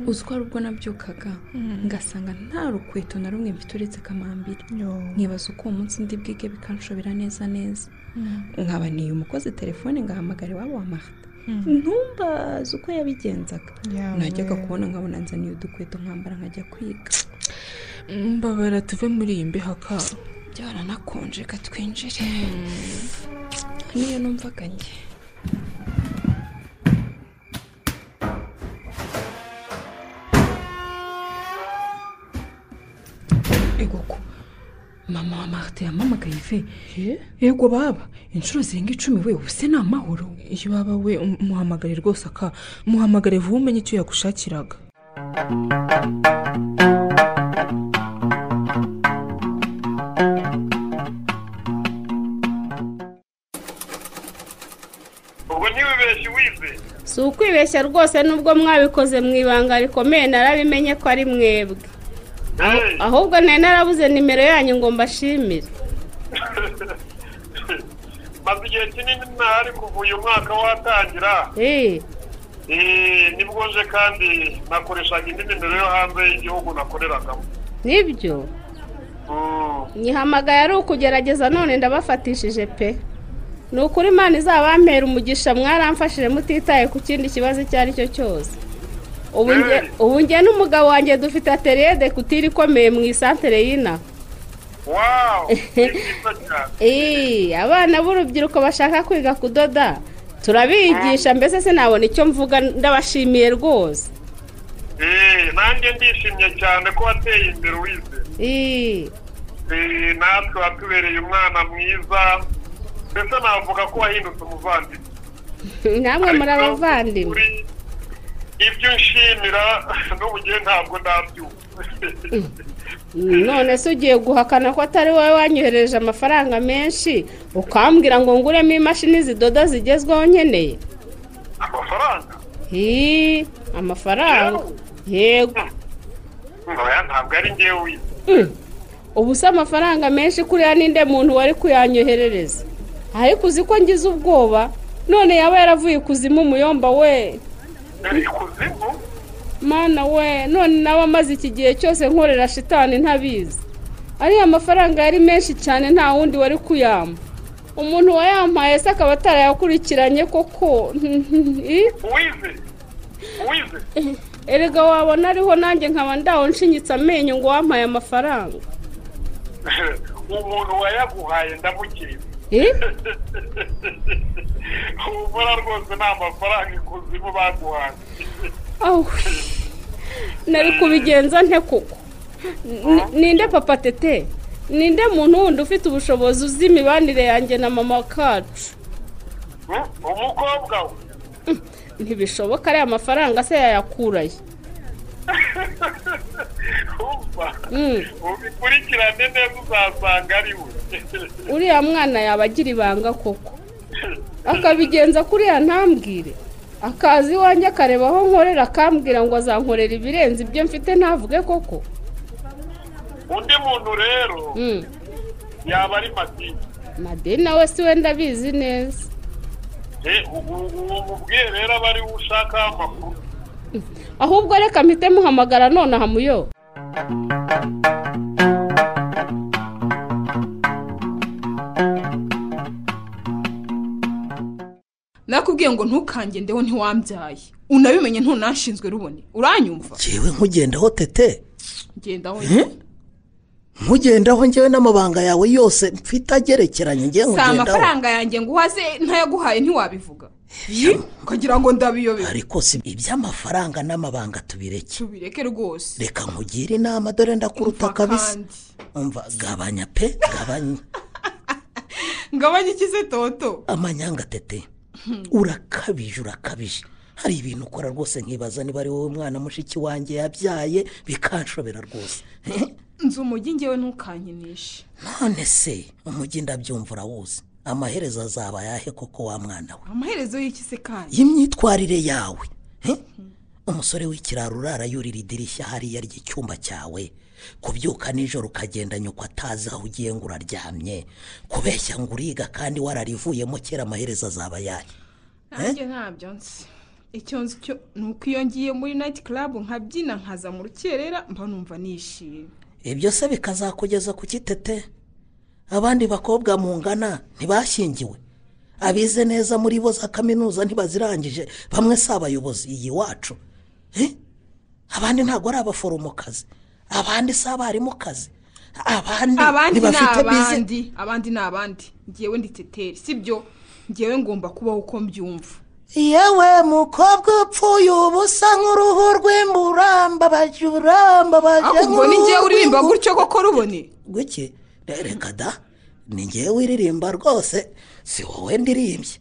Speaker 3: uzi ko hari ubwo nabyukaga ngasanga nta rukweto na rumwe mfite uretse kamambiri nkibaza uko uwo munsi ndi bwige bikanshobera neza neza nkaba niye umukozi telefone ngahamagara iwabo wa marite ntumbaze uko yabigenzaga najyaga kubona nkabona nzaniye udukweto nkambara nkajya kwiga
Speaker 1: mbabara tuve muri iyi mbeho ka
Speaker 3: byaranakonje katwinjire niyo numvaga njye
Speaker 12: igoko mama wa marite yamamagaye ive yego baba inshuro zirenga icumi we ubu se ni amahoro
Speaker 1: iyo baba we umuhamagare rwose aka muhamagare vuba umenye icyo yagushakiraga
Speaker 13: ubwo ntibibeshye wize
Speaker 2: si ukwibeshya rwose nubwo mwabikoze mu ibanga rikomeye narabimenye ko ari mwebwe
Speaker 13: Hey,
Speaker 2: ahubwo nari narabuze nimero yanyu ngo mbashimire
Speaker 13: maze igihe kinini ntahari kuva uyu mwaka watangira
Speaker 2: Eh,
Speaker 13: Eh, nibwo nje kandi nakoreshaga indi nimero yo hanze y'igihugu nakoreragamo
Speaker 2: nibyo
Speaker 13: Mm.
Speaker 2: nyihamagaye ari ukugerageza none ndabafatishije pe ni ukuri imana izabampera umugisha mwaramfashije mutitaye ku kindi kibazo icyo ari cyo cyose Ubu nge- ubu nge n'umugabo wanjye dufite ateriye dekutire ikomeye mu isantere y'inaha
Speaker 13: wow ni byiza cyane
Speaker 2: Ee, abana b'urubyiruko bashaka kwiga kudoda turabigisha mbese sinabona icyo mvuga ndabashimiye rwose
Speaker 13: Eh, nanjye ndishimye cyane ko wateye imbere wize
Speaker 2: Ee,
Speaker 13: Eh, natwe watubereye umwana mwiza mbese navuga ko wahindutse umuvandimwe
Speaker 2: namwe muri abavandimwe
Speaker 13: Kuri- ibyo nshimira n'ubu ngewe ntabwo ndabyumva
Speaker 2: none se ugiye guhakana ko atari wowe wanyohereje amafaranga menshi ukambwira ngo nguremo imashini zidoda zigezweho nkeneye
Speaker 13: amafaranga
Speaker 2: Ee, amafaranga yego
Speaker 13: oya ntabwo ari ngewe wize
Speaker 2: Mm. ubu se amafaranga menshi kuriya ninde muntu wari kuyanyoherereza ariko uzi ko ngize ubwoba none yaba yaravuye ikuzimu umuyomba we
Speaker 13: ikuzimu
Speaker 2: mana we none nawe amaze iki gihe cyose nkorera shitani ntabizi ariya mafaranga yari menshi cyane nta wundi wari kuyampa umuntu wayampaye se akaba atarayakurikiranye koko Ih,
Speaker 13: wize wize
Speaker 2: erega wabona ariho nanjye nkaba ndawo nshinyitse amenyo ngo wampaye amafaranga
Speaker 13: umuntu wayaguhaye ndamukiriza
Speaker 2: Ih,
Speaker 13: ubona rwose nta mafaranga ikuzimu baguhaye
Speaker 2: awe nari kubigenza nte koko Ni- ninde papa tete ninde muntu wundi ufite ubushobozi uzi imibanire yanjye na mama kacu
Speaker 13: Mm, umukobwa we
Speaker 2: ntibishoboka ariya mafaranga se yayakuraye
Speaker 13: umva
Speaker 2: Mm.
Speaker 13: ubikurikirane neza uzasanga ari we
Speaker 2: uriya mwana yaba agira ibanga koko akabigenza kuriya ntambwire akaza iwanjye akareba aho nkorera akambwira ngo azankorera ibirenze ibyo mfite ntavuge koko
Speaker 13: undi muntu rero
Speaker 2: Mm.
Speaker 13: yaba ari matike
Speaker 2: madeni nawe si we ndabizi neza
Speaker 13: ubu mubwiye rero aba ariwe ushaka amakuru
Speaker 2: ahubwo reka mpite muhamagara nonaha muyo
Speaker 4: nakubwiye ngo ntukange ndeho ntiwambyaye unabimenye ntunashinzwe rubone uranyumva
Speaker 5: ngewe nkugendaho tete
Speaker 4: genda aho
Speaker 5: nkugendaho ngewe n'amabanga yawe yose mfite agerekeranye ngewe
Speaker 4: si
Speaker 5: nkugendaho
Speaker 4: amafaranga yanjye ngo uhaze ntayaguhaye ntiwabivuga Yi, ukagira ngo ndabiyobewe
Speaker 5: ariko si iby'amafaranga n'amabanga tubireke
Speaker 4: tubireke rwose
Speaker 5: reka nkugire inama dore ndakuruta
Speaker 4: Umva
Speaker 5: kabisa
Speaker 4: kandi.
Speaker 5: umva gabanya pe gabanya
Speaker 4: ngabanye ikize toto
Speaker 5: amanyanga tete urakabije urakabije hari ibintu ukora rwose nkibaza niba ari wowe mwana mushiki wanjye yabyaye bikanshobera rwose
Speaker 4: nzu umujyi ngewe ntukankinishe
Speaker 5: none se umujyi ndabyumva urawuzi amaherezo azaba ayahe koko wa mwana we
Speaker 4: amaherezo y'ikise kandi
Speaker 5: y'imyitwarire yawe he? umusore w'ikiraro urara yurira idirishya hariya ry'icyumba cyawe kubyuka nijoro ukagenda nyoko atazi aho ugiye ngo uraryamye kubeshya ngo uriga kandi wararivuyemo kera amaherezo azaba ayahe
Speaker 4: nanjye ntabyo nzi icyo nzi cyo ni uko iyo ngiye muri nayiti karabu nkabyina nkaza mu rukerera mba numva nishimye
Speaker 5: ibyo se bikazakugeza ku kitete abandi bakobwa mungana ntibashyingiwe abize neza muri bo za kaminuza ntibazirangije bamwe si abayobozi iyi wacu Eh? abandi ntabwo ari abaforomokazi abandi si abarimukazi abandi
Speaker 4: abandi ni
Speaker 5: ntibafite bize
Speaker 4: abandi abandi ni abandi ngewe ndi teteri sibyo ngewe ngomba kubaho uko mbyumva
Speaker 14: yewe mukobwa upfuye uba usa nk'uruhu rw'imburambabaje urambabaje
Speaker 4: ahubwo ni ngewe uririmba gutyo koko rubone
Speaker 5: gutye reka da ni ngewe wiririmba rwose si wowe ndirimbye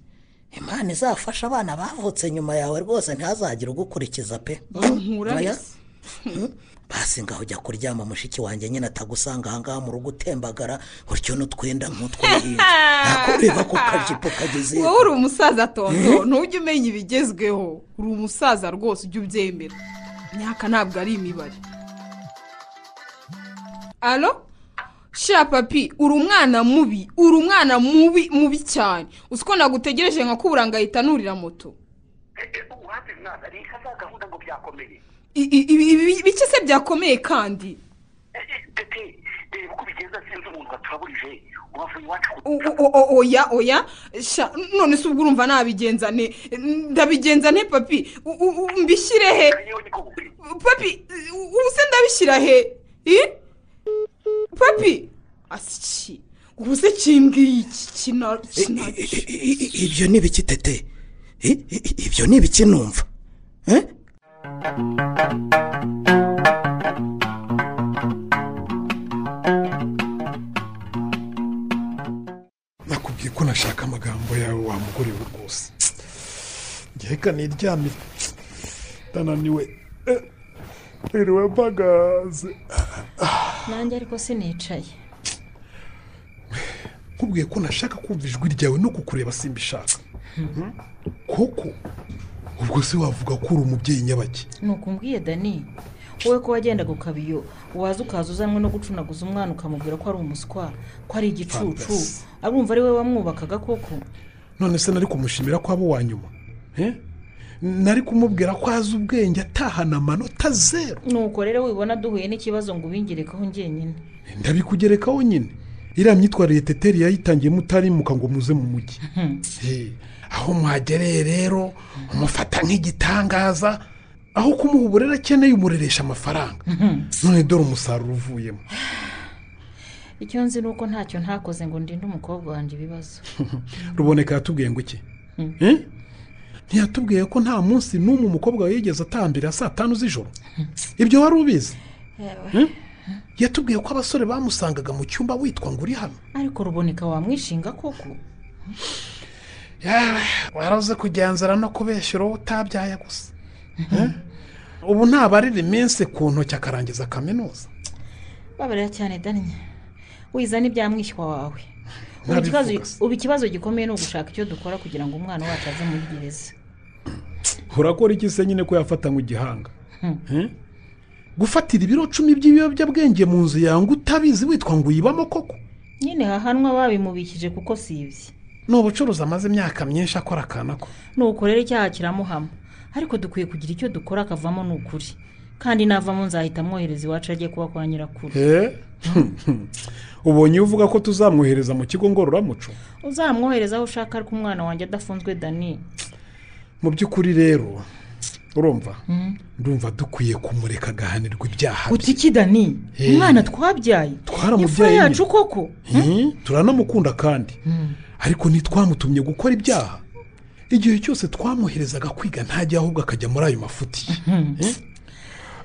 Speaker 5: imana izafasha abana bavutse nyuma yawe rwose ntihazagire ugukurikiza pe
Speaker 4: nkuranye
Speaker 5: Oya. basi ngaho ujya kuryama mushiki wanjye nyine atagusanga ahangaha mu rugo utembagara gutyo n'utwenda nk'utwihinde ntakureba ku kajipo kageze
Speaker 4: wowe uri umusaza tonto
Speaker 5: Mhm.
Speaker 4: ntujye umenya ibigezweho uri umusaza rwose ujye ubyemera imyaka ntabwo ari imibare alo sha papi uri umwana mubi uri umwana mubi mubi cyane uzi ko nagutegereje nkakubura ngahita nurira moto
Speaker 10: uhabwa mwana reka za gahunda ngo byakomeye
Speaker 4: I- i- ibi ibi bike se byakomeye kandi
Speaker 10: tete reba uko bigenza sinzi umuntu waturabujije ubavuye iwacu
Speaker 4: O- o- o- oya oya sha none se ubwo urumva nabigenza ne ndabigenza ne papi U- u- u- mbishyire he papi u- ubu se ndabishyira he I? papi asiki ubu se kimbwiye iki kina kina-
Speaker 5: ibyo ni ibiki tete I- i- ibyo ni ibiki numva Eh?
Speaker 8: nakubwiye ko nashaka amagambo yawe wa mugore we rwose ngeheka niryamye ndananiwe Eh, niriwe mpagaze
Speaker 7: nanjye ariko sinicaye
Speaker 8: nkubwiye ko nashaka kumva ijwi ryawe no kukureba simbishaka koko ubwo se wavuga ko uri umubyeyi nyabaki
Speaker 6: nukumbwiye dani wowe ko wagendaga ukabiyo waza ukaza uzanwe no gucunaguza umwana ukamubwira ko ari umuswa ko ari igicucu
Speaker 8: Fantasi.
Speaker 6: arumva ari we wamwubakaga koko
Speaker 8: none se nari kumushimira ko abo wa nyuma Eh? nari kumubwira ko azi ubwenge atahana amanota zeru
Speaker 6: nuko rero wibona duhuye n'ikibazo ngo ubingirekaho njyenyine
Speaker 8: ndabikugerekaho nyine iriya myitwarire teteri yayitangiyemo utarimuka ngo muze mu mujyi Eh, aho mwagereye rero umufata nk'igitangaza aho kumuha uburere akeneye umureresha amafaranga none dore umusaruro uvuyemo
Speaker 7: icyo nzi ni uko ntacyo ntakoze ngo ndinde umukobwa wanjye ibibazo
Speaker 8: ruboneka yatubwiye ngo iki Eh? ntiyatubwiye ko nta munsi n'umwe umukobwa we yigeze atambira saa tanu z'ijoro ibyo wari ubizi Eh? yatubwiye ko abasore bamusangaga mu cyumba witwa ngo uri hano
Speaker 6: ariko ruboneka wamwishinga koko
Speaker 8: warabuze kugenzura no kubeshyura uwo utabyaye gusa Eh? ubu ntabarira iminsi ku ntoki akarangiza kaminuza
Speaker 6: babarira cyane dani wiza n'ibyamwishywa wawe Ubu
Speaker 8: Ntabivuga
Speaker 6: ikibazo-
Speaker 8: se.
Speaker 6: ubu ikibazo gikomeye ni ugushaka icyo dukora kugira ngo umwana wacu ave muri gereza
Speaker 8: urakora iki se nyine ko yafata igihanga Eh? gufatira ibiro cumi by'ibiyobyabwenge mu nzu yawe ngo utabizi witwa ngo uyibamo koko
Speaker 6: nyine hahanwa babimubikije kuko si ibye
Speaker 8: ni ubucuruzi amaze imyaka myinshi akora akana ko
Speaker 6: nuko rero icyaha kiramuhama ariko dukwiye kugira icyo dukora akavamo ni ukuri kandi navamo nzahita amwohereza iwacu ajye kuba kwa nyirakuru
Speaker 8: Eh? ubonye iyo uvuga ko tuzamwohereza mu kigo ngororamuco
Speaker 6: uzamwohereza aho ushaka ariko umwana wanjye adafunzwe dani
Speaker 8: mu by'ukuri rero urumva ndumva dukwiye kumureka agahanirwa ibyaha bye
Speaker 6: uti iki dani
Speaker 8: Eh.
Speaker 6: umwana twabyaye imfura
Speaker 8: twaramubyaye
Speaker 6: yacu
Speaker 8: nyine
Speaker 6: koko
Speaker 8: Eh, turanamukunda kandi ariko ntitwamutumye gukora ibyaha igihe cyose twamuherezaga kwiga ntajya ahubwo akajya muri ayo mafuti Eh?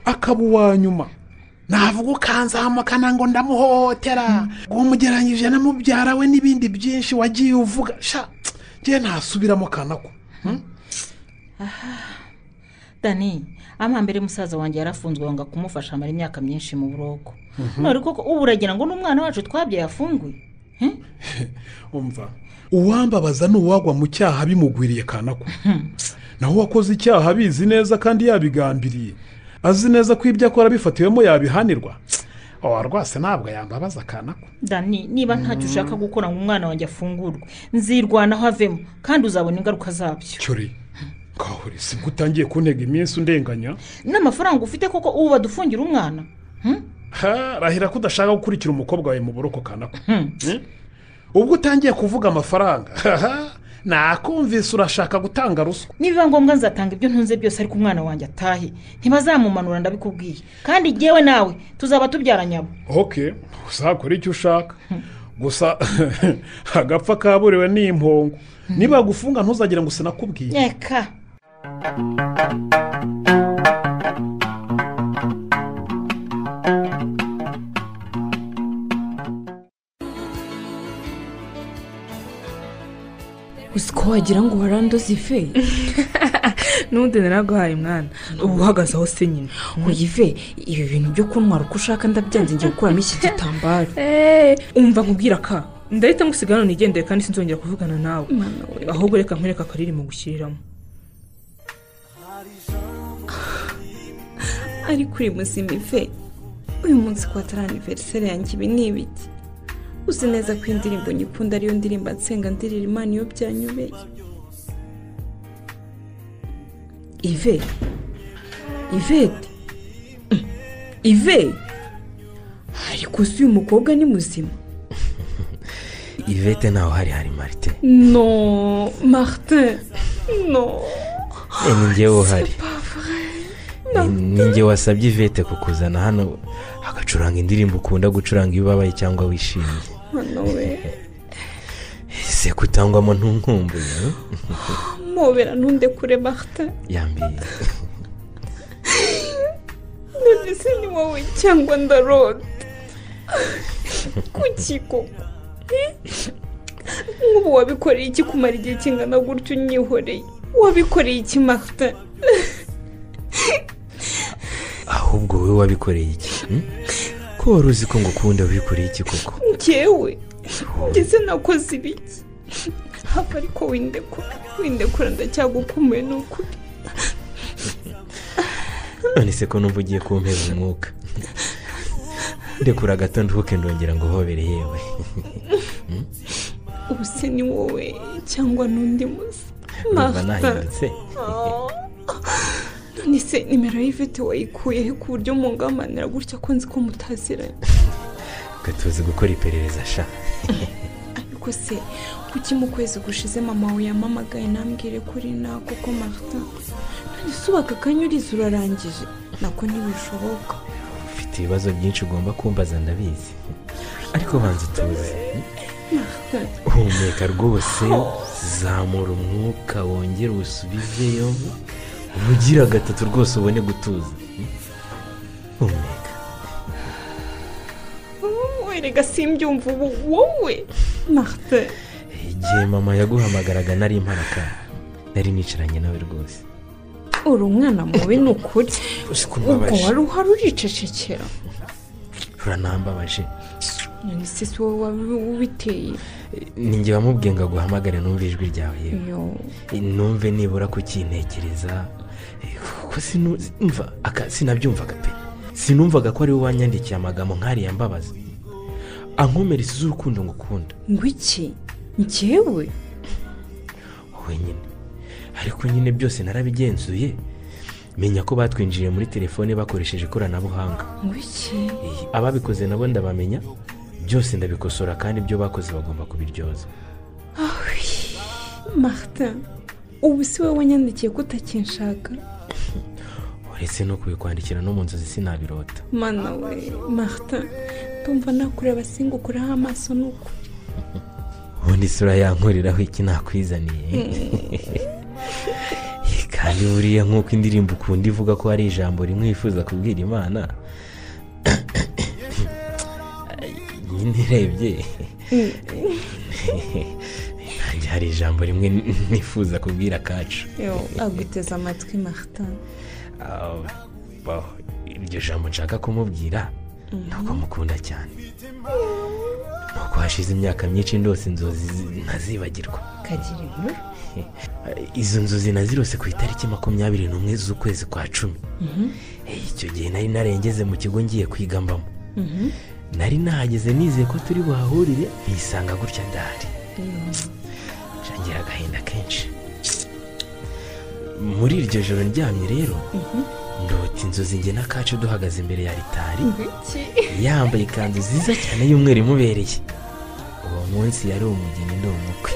Speaker 8: akaba uwa nyuma navuga ukanzahamukana ngo ndamuhohotera ngo umugereranyije na mubyara we n'ibindi byinshi wagiye uvuga sha ngewe ntasubiramo kanako
Speaker 6: dani amambere musaza wanjye yarafunzwe wanga kumufasha amara imyaka myinshi mu buroko none koko ubu uragira ngo n'umwana wacu twabyaye afunguye
Speaker 8: umva uwambabaza ni uwagwa mu cyaha bimugwiriye kanako naho uwakoze icyaha abizi neza kandi yabigambiriye azi neza ko ibyo akora abifatiwemo yabihanirwa awa rwose ntabwo yambabaza kanako
Speaker 6: dani niba ntacyo ushaka gukora ngo umwana wanjye afungurwe nzirwanaho avemo kandi uzabona ingaruka zabyo
Speaker 8: cyori kahore si bwo utangiye kuntega iminsi undenganya
Speaker 6: n'amafaranga ufite koko ubu badufungira umwana
Speaker 8: Ha, rahira ko udashaka gukurikira umukobwa wawe mu buroko kanako ubwo utangiye kuvuga amafaranga nakumvise urashaka gutanga ruswa
Speaker 6: nibiba ngombwa nzatanga ibyo ntunze byose ariko umwana wanjye atahe ntibazamumanura ndabikubwiye kandi ngewe nawe tuzaba tubyara nyabo
Speaker 8: ok uzakora icyo ushaka gusa agapfa kaburiwe ni impongo niba gufunga ntuzagira ngo sinakubwiye
Speaker 6: reka
Speaker 3: uzi ko wagira ngo warandoze ife
Speaker 1: n'undi naraguhaye mwana uba uhagaze aho se nyine
Speaker 3: uyive ibi bintu byo kuntwara uko ushaka ndabyanze ngiye gukuramo iki gitambaro
Speaker 1: umva nkubwira ka ndahita ngusiga hano nigendere kandi sinzongera kuvugana nawe
Speaker 3: Mwana we.
Speaker 1: ahubwo reka nkwereka akariri mu gushyiriramo
Speaker 3: ariko uri muzima ive uyu munsi ku aniveriseri yanjye ibi ni ibiki uzi neza ko indirimbo nyikunda ariyo ndirimba nsenga ndirira imana iyo byanyobeye ive ivete Mm. ive ariko si uyu mukobwa ni muzima
Speaker 15: ivete ntawe uhari hari marite
Speaker 3: no marite no
Speaker 15: Eh, ni njyewe uhari Ni- ni njyewe wasabye ivete kukuzana hano agacuranga indirimbo ukunda gucuranga iyo ubabaye cyangwa wishimye
Speaker 3: mwana we
Speaker 15: ese kutangwamo ntunkumbuye eh?
Speaker 3: mubera ntundekure marite
Speaker 15: yambiye
Speaker 3: none se ni wowe cyangwa ndarota kuki koko Eh? nk'ubu wabikoreye iki kumara igihe kingana gutyo unyihoreye wabikoreye iki marite
Speaker 15: ahubwo wowe wabikoreye iki hmm? ko wari uzi ko ngukunda wikoreye iki koko
Speaker 3: njyewe ngeze nakoze ibiki hafi ariko windekura windekura ndacyagukumbuye ni ukuri
Speaker 15: none se ko numva ugiye kumpera umwuka ndekura gato nduhuke ndongera ngo uhobere yewe Hmm?
Speaker 3: ubu se ni wowe cyangwa n'undi musa
Speaker 15: Numva
Speaker 3: marite
Speaker 15: nahindutse
Speaker 3: Oh. none se nimero y'ivete wayikuye he ku buryo mungamanira gutya ko nzi ko mutaziranye
Speaker 15: gatuzi gukora iperereza sha
Speaker 3: ariko se kuki mu kwezi gushize mama we yamamagaye ntambwire kuri na koko marita none se ubu aka kanyuriza urarangije nako ntibishoboka
Speaker 15: ufite ibibazo byinshi ugomba kumbaza ndabizi ariko banza utuze humeka rwose zamura umwuka wongere uwusubizeyo ugira gatatu rwose ubone gutuza humeka
Speaker 3: werega simbyumva ubu wowe marita
Speaker 15: igihe mama yaguhamagaraga nari imparaka nari nicaranye nawe rwose
Speaker 3: uri umwana mubi ni ukuri ubwo
Speaker 15: umbabaje.
Speaker 3: wari uhari uricecekera
Speaker 15: uranambabaje
Speaker 3: none se si wowe wabi- ubiteye
Speaker 15: ninjye wamubwiye ngo aguhamagare numve ijwi ryawe yewe
Speaker 3: Yo.
Speaker 15: numve nibura kukintekereza kuko sinu- mva, aka- sinabyumvaga pe sinumvaga ko ari wowe wanyandikiye amagambo nk'ariya mbabaza ankomereza iz'urukundo ngukunda
Speaker 3: ngo iki njyewe
Speaker 15: wowe nyine ariko nyine byose narabigenzuye menya ko batwinjiriye muri telefone bakoresheje ikoranabuhanga
Speaker 3: ngo iki
Speaker 15: ababikoze nabo ndabamenya byose ndabikosora kandi ibyo bakoze bagomba kubiryoza
Speaker 3: marita ubu si wowe wanyandikiye ko utakinshaka
Speaker 15: uretse no kubikwandikira no mu nzozi sinabirota
Speaker 3: mana we marita ndumva nakureba singukuraho amaso ni uko
Speaker 15: ubundi isura yankuriraho iki nakwizaniye kandi buriya nk'uko indirimbo ukunda ivuga ko hari ijambo rimwe wifuza kubwira imana nyine urebye nanjye hari ijambo rimwe nifuza kubwira kacu
Speaker 3: aguteze amatwi marita
Speaker 15: Ah, bah, iryo jambo nshaka kumubwira ntabwo mukunda cyane nuko hashize imyaka myinshi ndose inzozi zi- ntazibagirwa
Speaker 16: kagira inkuru
Speaker 15: izo nzozi nazirose ku itariki makumyabiri n'umwe z'ukwezi kwa cumi Eh, icyo gihe nari narengeze mu kigo ngiye kwiga mbamo nari nahageze nizeye ko turi buhahurire nisanga gutya ndahari ngira agahinda kenshi muri iryo joro ndyamye rero ndota inzozi njye n'akacu duhagaze imbere ya ritari yambaye ikanzu nziza cyane y'umweru imubereye uwo munsi yari umugeni ndi umukwe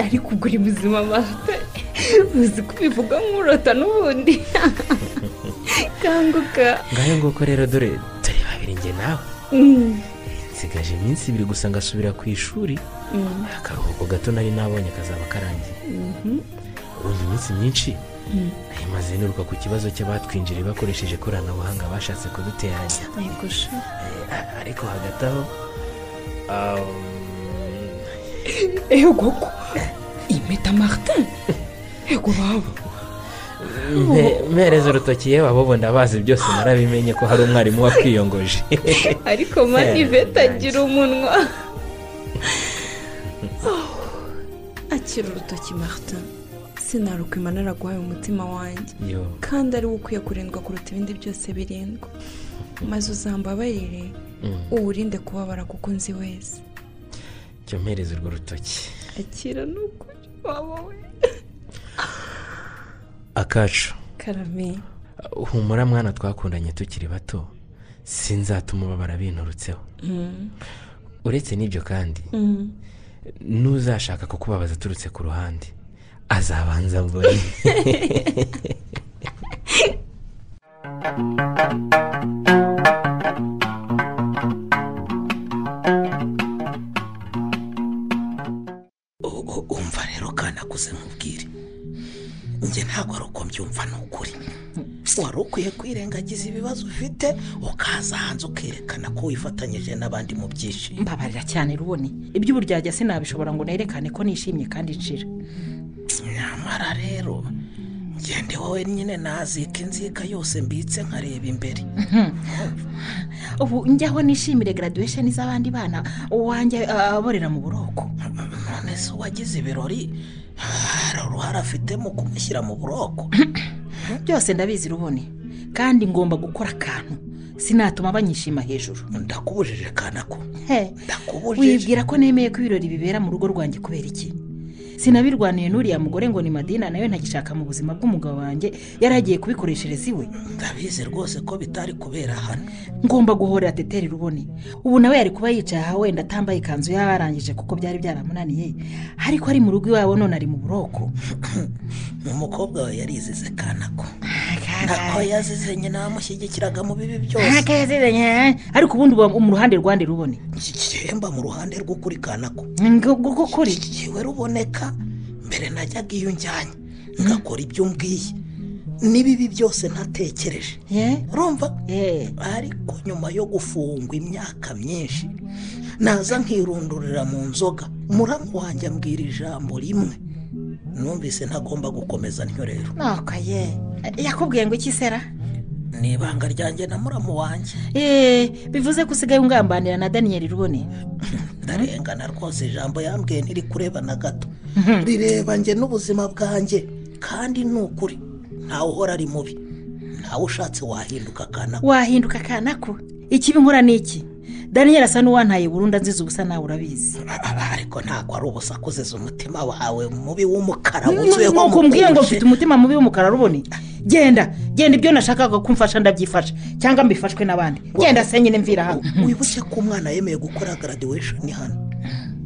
Speaker 16: ari kugura ubuzima amavuta uzi kubivuga nk'urota n'ubundi kanguka
Speaker 15: ngayo nguko rero dore turi babiri njye nawe nsigaje iminsi ibiri gusa ngasubira ku ishuri akaruhuko gato nari nabonye kazaba karangiye ubundi iminsi myinshi maze niruka ku kibazo cy'abatwinjiriye bakoresheje ikoranabuhanga bashatse kuduteranya ariko hagati aho
Speaker 17: ehe koko impeta maritin ego baba
Speaker 15: mpe- mpereze urutoki yewe abo bo ndabazi byose narabimenye ko hari umwarimu wakwiyongoje
Speaker 16: ariko mani iveta agira umunwa
Speaker 18: akira urutoki marita sinarukwima naraguhaye umutima wanjye
Speaker 15: Yo.
Speaker 18: kandi ari wo ukwiye kurindwa kuruta ibindi byose birindwa maze uzambabarire
Speaker 15: Mm.
Speaker 18: uwurinde kubabara kuko nzi wese
Speaker 15: cyo mpereze urwo rutoki
Speaker 18: akira n'ukuri waba we
Speaker 15: akacu
Speaker 18: karame
Speaker 15: humura mwana twakundanye tukiri bato sinzatuma ubabara binturutseho
Speaker 18: Mm.
Speaker 15: uretse n'ibyo kandi
Speaker 18: Mm.
Speaker 15: n'uzashaka kukubabaza aturutse ku ruhande azabanza mbone
Speaker 5: umva rero kandi akuze nkubwire njye ntabwo ari uko mbyumva ni ukuri wari ukwiye kwirengagiza ibibazo ufite ukaza hanze ukerekana ko wifatanyije n'abandi mu byishimo
Speaker 6: mbabarira cyane rubone iby'uburyarya sinabishobora ngo nerekane ko nishimye kandi nshira
Speaker 5: nyamara rero ngende wowe nyine nazika inzika yose mbitse nkareba imbere
Speaker 6: ubu njyaho nishimire graduation z'abandi bana uwanjye ah, aborera mu buroko
Speaker 5: none se uwagize ibirori hari uruhare afite mu kumushyira mu buroko
Speaker 6: byose ndabizi rubone kandi ngomba gukora akantu sinatuma banyishima hejuru
Speaker 5: ndakubujije kanako
Speaker 6: wibwira ko nemeye ko ibirori bibera mu rugo rwanjye kubera iki sinabirwaniye n'uriya mugore ngo ni madina nawe ntagishaka mu buzima bw'umugabo wanjye yari agiye kubikoreshereza iwe
Speaker 5: ndabizi rwose ko bitari kubera hano
Speaker 6: ngomba guhorera teteri rubone ubu nawe yari kuba yicaye aha wenda atambaye ikanzu yarangije kuko byari byaramunaniye ariko ari mu rugo iwabo none ari mu buroko
Speaker 5: umukobwa we yarizize kanako nako yazize nyina wamushyigikiraga mu bibi byose
Speaker 6: Akazizanye, ariko ubundi uba mu ruhande rwande rubone
Speaker 5: yemba mu ruhande rw'ukuri kanako
Speaker 6: ngo kuri
Speaker 5: yewe ruboneka mbere najyaga iyo njyanye ngakora ibyo mbwiye n'ibibi byose ntatekereje urumva ariko nyuma yo gufungwa imyaka myinshi naza nkirundurira mu nzoga muramu wanjye ambwira ijambo rimwe numvise ntagomba gukomeza ntyo rero
Speaker 6: nako ye yakubwiye ngo iki sera
Speaker 5: ni ibanga ryanjye na muramu wanjye
Speaker 6: Eh, bivuze ko usigaye ungambanira na daniyeli rubone
Speaker 5: ndarengana rwose ijambo yambwiye ntirikureba na gato rireba njye n'ubuzima bwanjye kandi ni ukuri ntawe uhora ari mubi ntawe ushatse wahinduka kanako
Speaker 6: wahinduka kanako ikibi nkora ni iki daniyeli asa n'uwantaye burundu anziza ubusa nawe urabizi
Speaker 5: ariko ntabwo ari ubusa kuziza umutima wawe mubi w'umukara wuzuyeho
Speaker 6: nuko umbwiye ngo
Speaker 5: umupenje.
Speaker 6: mfite umutima mubi w'umukara rubone genda genda ibyo nashakaga ko umfasha ndabyifasha cyangwa mbifashwe n'abandi genda se nyine mvira hano
Speaker 5: wibuke ko umwana yemeye gukora graduation hano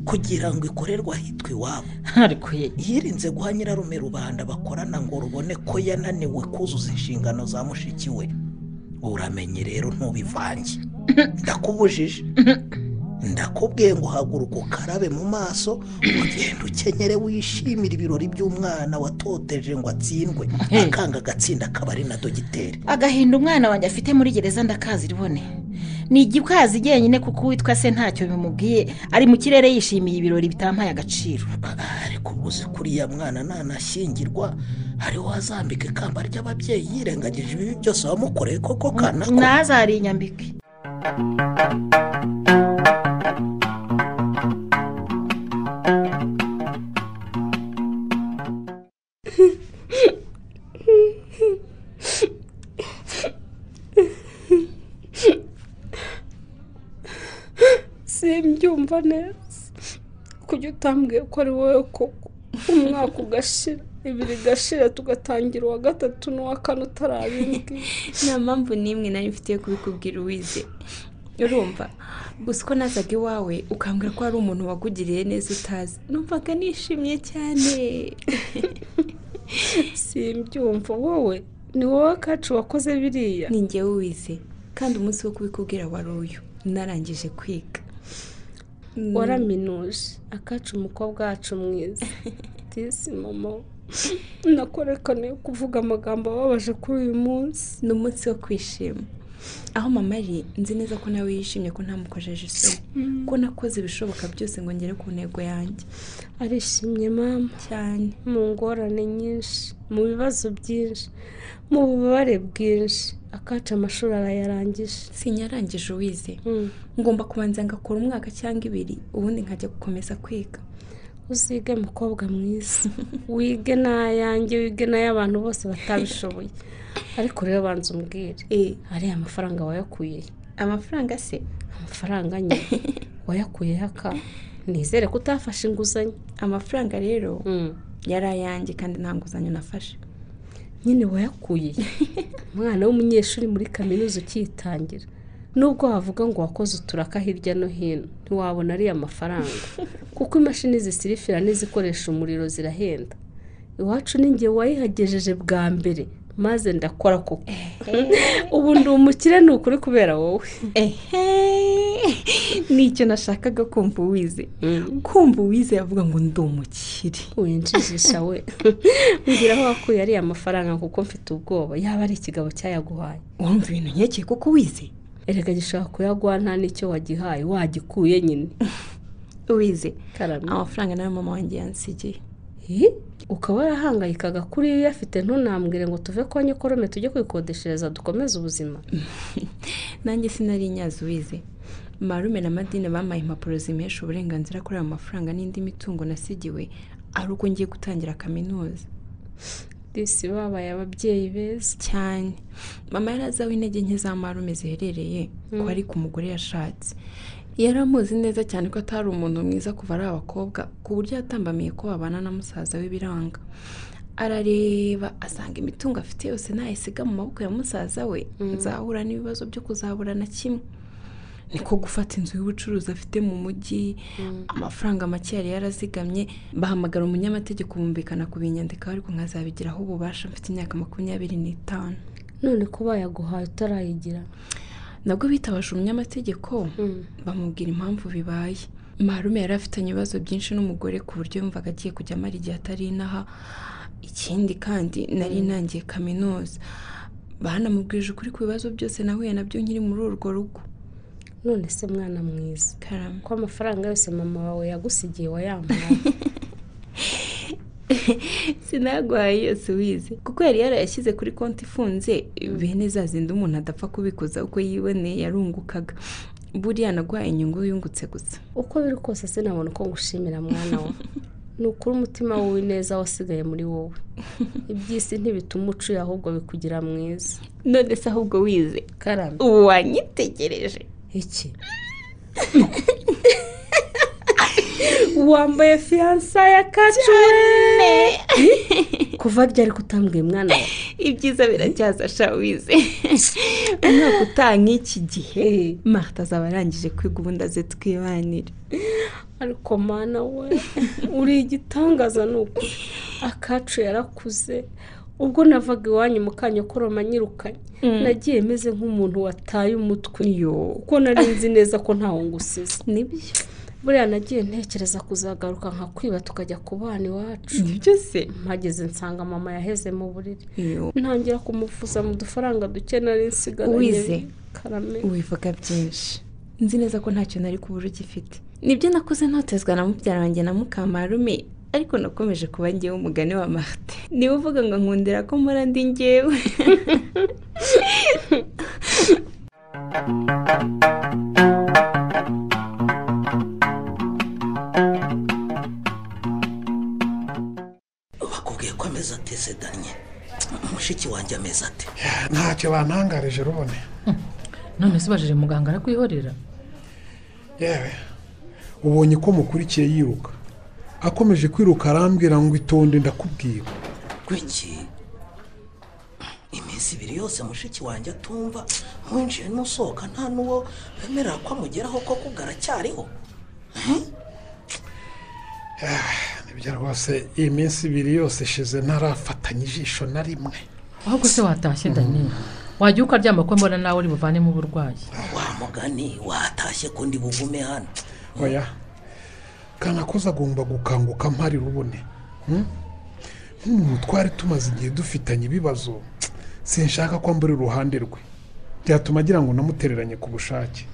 Speaker 5: kugira ngo ikorerwe ahitwa iwabo
Speaker 6: ariko ye
Speaker 5: yirinze guha nyirarume rubanda bakorana ngo rubone ko yananiwe kuzuza inshingano za mushiki we uramenye rero ntubivange ndakubujije ndakubwiye ngo haguruka ukarabe mu maso ugenda ukenyere wishimire ibirori by'umwana watoteje ngo atsindwe akanga agatsinda akaba ari na dogiteri
Speaker 6: agahinda umwana wanjye afite muri gereza ndakazi rubone ni igikazi jyenyine kuko uwitwa se ntacyo bimubwiye ari mu kirere yishimiye ibirori bitampaye agaciro
Speaker 5: ariko ubuze kuriya mwana nanashyingirwa hariho azambika ikamba ry'ababyeyi yirengagije ibibi byose wamukoreye koko kana
Speaker 6: ntazari inyambike
Speaker 18: simbyumva neza kuko utambwiye ko ari wowe koko umwaka ugashira ibiri igashira tugatangira uwa gatatu n'uwa kane utarabimbwiye
Speaker 3: nta mpamvu n'imwe nari mfite yo kubikubwira uwize urumva gusa uko nazaga iwawe ukambwira ko hari umuntu wakugiriye neza utazi numvaga nishimye cyane
Speaker 18: simbyumva wowe ni wowe kacu wakoze biriya
Speaker 3: ni njyewe uwize kandi umunsi wo kubikubwira wari uyu narangije kwiga
Speaker 2: waraminuje akacu umukobwa wacu mwiza disi momo
Speaker 18: nakorekane kuvuga amagambo ababaje kuri uyu munsi
Speaker 3: ni umunsi wo kwishima aho mama ari nzi neza ko nawe yishimye ko ntamukojeje isoni ko nakoze ibishoboka byose ngo ngere ku ntego yanjye
Speaker 2: arishimye mama
Speaker 3: cyane
Speaker 2: mu ngorane nyinshi mu bibazo byinshi mu bubabare bwinshi akaca amashuri arayarangije
Speaker 3: sinyarangije uwize ngomba kubanza ngakora umwaka cyangwa ibiri ubundi nkajya gukomeza kwiga
Speaker 2: uzige mukobwa mwiza wige n'ayange wige n'ay'abantu bose batabishoboye ariko rero banza umbwire hariya amafaranga wayakuye
Speaker 3: amafaranga se
Speaker 2: amafaranga nye wayakuye aka nizere ko utafashe inguzanyo
Speaker 3: amafaranga rero yari ayange kandi nta nguzanyo nafashe
Speaker 2: nyine wayakuye umwana w'umunyeshuri muri kaminuza ukiyitangira nubwo wavuga ngo wakoze uturaka hirya no hino ntiwabona ariya mafaranga kuko imashini zisirifira n'izikoresha umuriro zirahenda iwacu n'ingihe wayihagejeje bwa mbere maze ndakora koko ubu ndi umukire ni ukuri kubera wowe
Speaker 3: nicyo nashakaga kumva uwize kumva uwize yavuga ngo ndi umukire
Speaker 2: winjijisha we mbwira aho wakuye ariya mafaranga kuko mfite ubwoba yaba ari ikigabo cyayaguhaye
Speaker 3: wumva ibintu nkeke kuko wize
Speaker 2: erega gishobora kuyaguha nta n'icyo wagihaye wagikuye nyine
Speaker 3: wize amafaranga nayo mama wanjye yansigiye
Speaker 2: ukaba warahangayikaga kuri iyo uyafite ntunambwire ngo tuve kwa nyikorome tujye kwikodeshereza dukomeze ubuzima
Speaker 3: nanjye sinari inyazi uwize marume na madine bamaye impapuro zimesha uburenganzira kuri ayo mafaranga n'indi mitungo nasigiwe ari uko ngiye gutangira kaminuza
Speaker 2: disi babaye ababyeyi beza
Speaker 3: cyane mama yari azi aho intege nke za marume ziherereye ko ari ku mugore yashatse yari amuzi neza cyane ko atari umuntu mwiza kuva ari abakobwa ku buryo yatambamiye ko babana na musaza w'ibiranga arareba asanga imitungo afite yose ntayisiga mu maboko ya musaza we nzahura n'ibibazo byo kuzabura na kimwe niko gufata inzu y'ubucuruzi afite mu mujyi amafaranga make yari yarazigamye bahamagara umunyamategeko bumvikana kubinyandikaho ariko nkazabigiraho ububasha mfite imyaka makumyabiri n'itanu
Speaker 2: none ko bayaguhaye utarayigira
Speaker 3: nabwo bitabasha umunyamategeko bamubwira impamvu bibaye marume yari afitanye ibibazo byinshi n'umugore ku buryo yumvaga agiye kujya amara igihe atari inaha ikindi kandi nari inangiye kaminuza banamubwirije ukuri ku bibazo byose nahuye nabyo nkiri muri urwo rugo
Speaker 2: none se mwana mwiza ko amafaranga yose mama wawe yagusigiye wayamuha
Speaker 3: sinaguhaye yose wize kuko yari yarayashyize kuri konti ifunze bene za zindi umuntu adapfa kubikuza uko yiboneye yarungukaga buriya naguhaye inyungu yungutse gusa
Speaker 2: uko biri kose sinabona uko ngushimira mwana wawe ni ukuri umutima w'ineza wasigaye muri wowe iby'isi ntibituma umucuye ahubwo bikugira mwiza
Speaker 3: none se ahubwo wize karame ubu wanyitegereje
Speaker 2: iki
Speaker 18: wambaye fiyansa ya kacuwe
Speaker 2: kuva ryari kutambwiye mwana we
Speaker 3: ibyiza biracyaza shawize umwaka utaha nk'iki gihe marita azaba arangije kwiga ubundi aze twibanire
Speaker 18: ariko mwana we uri igitangaza ni ukuri akacu yarakuze ubwo navaga iwanyu mu kanya koroma nyirukanye nagiye meze nk'umuntu wataye umutwe kuko nari nzi neza ko ntawo ngusize
Speaker 3: nibyo
Speaker 2: buriya nagiye ntekereza kuzagaruka nka kwiba tukajya ku bana iwacu
Speaker 19: nibyo se
Speaker 2: mpageze nsanga mama yaheze mu buriri ntangira kumuvuza mu dufaranga duke nari nsigaranye
Speaker 19: Uwize?
Speaker 2: karame
Speaker 19: wivuga byinshi nzi neza ko ntacyo nari kubura ugifite nibyo nakoze ntotezwa na mubyara wanjye na mukamarume ariko nakomeje kuba ngewe umugani wa marite niba uvuga ngo nkundira ko mpora ndi ngewe
Speaker 5: bakubwiye ko ameze atesedanye mushiki wanjye ameze ate
Speaker 8: ntacyo bantangarije rubone
Speaker 7: none se ubajije muganga arakwihorera
Speaker 8: yewe ubonye ko mukurikiye yiruka akomeje kwiruka arambwira ngo itonde ndakubwira
Speaker 5: gwiki iminsi ibiri yose mushiki wanjye atumva winjiye n'usohoka nta n'uwo bemerera ko amugeraho ko kubwo aracyariho
Speaker 8: nibyo rwose iyi minsi ibiri yose ishize ntarafatanya ijisho na rimwe
Speaker 7: ahubwo se watashye dani wajya ukaryama ko mbona nawe uri buvanemo uburwayi
Speaker 5: wa mugani watashye ko ndi bugume hano
Speaker 8: oya kanakoze agomba gukanguka mpari rubone Hmm? nk'umuntu twari tumaze igihe dufitanye ibibazo sinshaka ko mbura iruhande rwe byatuma agira ngo namutereranye ku bushake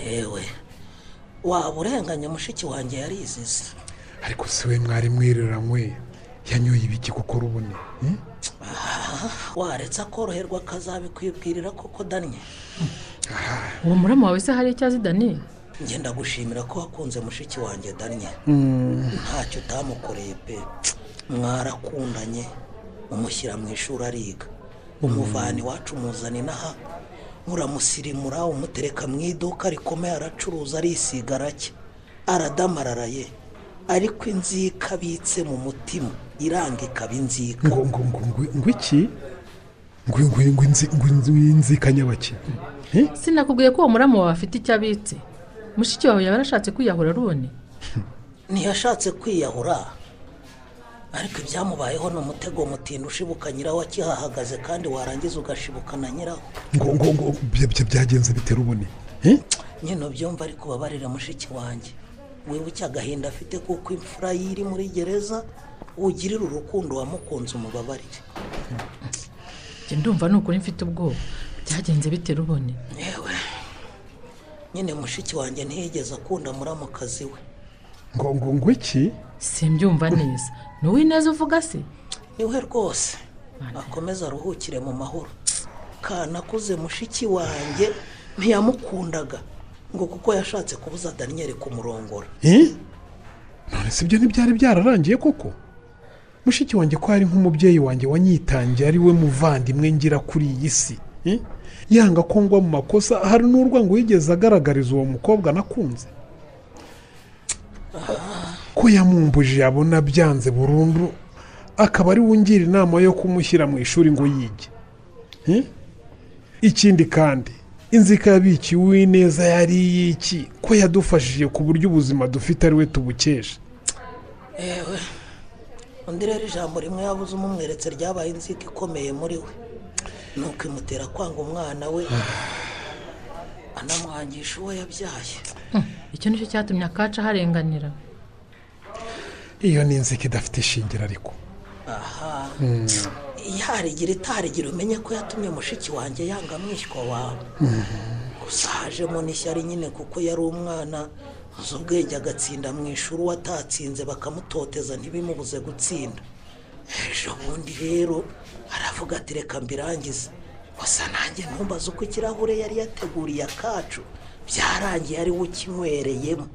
Speaker 5: yewe waba urenganya mushiki wanjye yarizize
Speaker 8: ariko si we mwari mwiriranywe yanyoye ibiki kuko rubone Hmm?
Speaker 5: waretse akoroherwa akazabikwibwirira koko danye
Speaker 7: uwo murama wawe se hari icyo azi dani
Speaker 5: ngenda gushimira ko wakunze mushiki wanjye danye ntacyo utamukoreye pe mwarakundanye umushyira mu ishuri ariga umuvana iwacu umuzana inaha uramusirimura umutereka mu iduka rikomeye aracuruza arisiga aracye aradamararaye ariko inzika abitse mu mutima iranga ikaba inzika
Speaker 8: ngo ngo ngo ngo- ngo iki ngo ngo ngo inzi ngo inzi inzikanyabaki
Speaker 7: sinakubwiye ko uwo murama wawe afite icyo abitse mushiki wawe yaba yarashatse kwiyahura rubone
Speaker 5: ntiyashatse kwiyahura ariko ibyamubayeho ni umutego mutinda ushibuka nyiraho akihahagaze kandi warangiza ugashibuka na nyiraho
Speaker 8: ngo ngo ngo bya- bya- byagenze bitera ubone
Speaker 5: nyine ubyumva ariko ubabarira mushiki wanjye wibuke agahinda afite kuko imfura ye iri muri gereza ugirira urukundo wamukunze umubabarire
Speaker 7: njye ndumva ni ukuri mfite ubwoba byagenze bite rubone
Speaker 5: yewe nyine mushiki wanjye ntiyigeze akunda muramukazi we
Speaker 8: ngo ngo ngo iki
Speaker 7: simbyumva neza ni uw'ineza uvuga se
Speaker 5: niwe rwose akomeza aruhukire mu mahoro kanakuze mushiki wanjye ntiyamukundaga ngo kuko yashatse kubuza daniyeli kumurongora
Speaker 8: Eh? none si ibyo ntibyari byararangiye koko mushiki wanjye ko ari nk'umubyeyi wanjye wanyitangiye ari we muvandimwe ngira kuri iyi si Eh? yanga ko ngwa mu makosa hari n'urwango yigeze agaragariza uwo mukobwa nakunze ko yamumbuje yabona byanze burundu akaba ari we ungira inama yo kumushyira mu ishuri ngo yige Eh? ikindi kandi inzika yabikiye uwineza yari iy'iki ko yadufashije ku buryo ubuzima dufite ari we tubukesha
Speaker 5: yewe undi rero ijambo rimwe yabuze umumweretse ryabaye inzika ikomeye muri we ni ukwimutera kwanga umwana we anamwangisha uwo yabyaye
Speaker 7: icyo nicyo cyatumye akaca aharenganira
Speaker 8: iyo ni inzika idafite ishingiro ariko
Speaker 5: aha
Speaker 8: Mm.
Speaker 5: yarigira itarigira umenye ko yatumye mushiki wanjye yanga mwishywa wawe gusa hajemo n'ishyari nyine kuko yari umwana uzi ubwenge agatsinda mu ishuri uwo atatsinze bakamutoteza ntibimubuze gutsinda ejo bundi rero aravuga ati reka mbirangize gusa nanjye ntumbaze uko ikirahure yari yateguriye akacu byarangiye ari we ukinywereyemo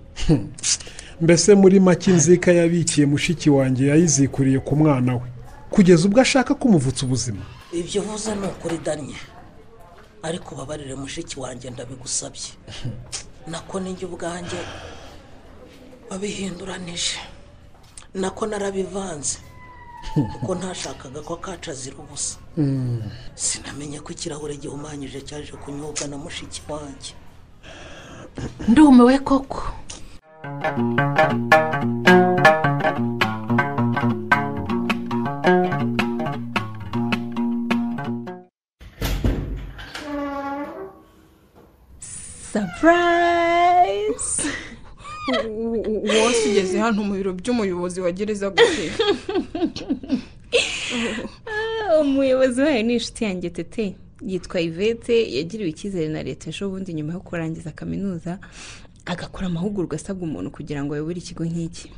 Speaker 8: mbese muri make inzika yabikiye mushiki wanjye yayizikuriye ku mwana we kugeza ubwo ashaka kumuvutsa ubuzima
Speaker 5: ibyo uvuze ni ukuri danye ariko ubabarire mushiki wanjye ndabigusabye nako ninjye ubwanjye wabihinduranije nako narabivanze kuko ntashakaga ko akacu azira ubusa sinamenye ko ikirahure gihumanyije cyaje kunyobwa na mushiki wanjye
Speaker 7: ndumiwe koko
Speaker 19: sapurayizi
Speaker 4: wose ugeze hano mu biro by'umuyobozi wa gereza gute
Speaker 3: umuyobozi wayo ni inshuti yanjye tete yitwa ivete yagiriwe icyizere na leta ejo bundi nyuma yo kurangiza kaminuza agakora amahugurwa asabwa umuntu kugira ngo ayobore ikigo nk'iki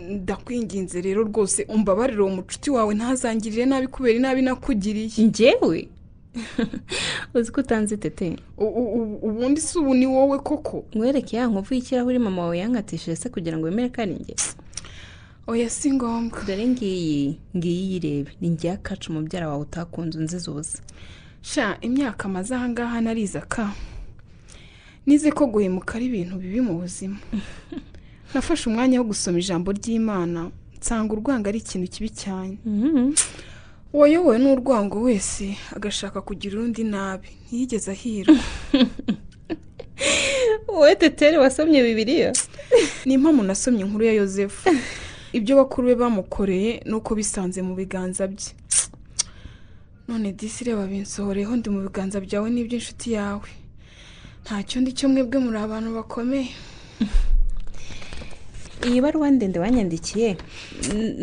Speaker 4: ndakwinginze rero rwose umbabarire uwo mucuti wawe ntazangirire nabi kubera inabi nakugiriye
Speaker 3: ngewe uzi ko utanze tete
Speaker 4: ubundi si ubu ni wowe koko
Speaker 3: mwereke ya nkovu y'ikirahuri mama wawe yankatishije se kugira ngo wemere ko ari njye
Speaker 4: oya si ngombwa
Speaker 3: dore ngiyi ngiyi yirebe ni njye kacu mubyara wawe utakunze unziza ubusa
Speaker 4: sha imyaka amaze ahangaha nariza ka nize ko guhemuka ari ibintu bibi mu buzima nafashe umwanya wo gusoma ijambo ry'imana nsanga urwango ari ikintu kibi cyane uwayobowe n'urwango wese agashaka kugira undi nabi ntiyigeze ahirwa
Speaker 3: wowe tetere wasomye bibiriya
Speaker 4: ni impamvu nasomye inkuru ya yosefu ibyo bakuru be bamukoreye ni uko bisanze mu biganza bye none disi reba binsohoreho ndi mu biganza byawe n'iby'inshuti yawe ntacyo ndi cyo mwebwe muri abantu bakomeye
Speaker 3: iyi baruwa ndende wanyandikiye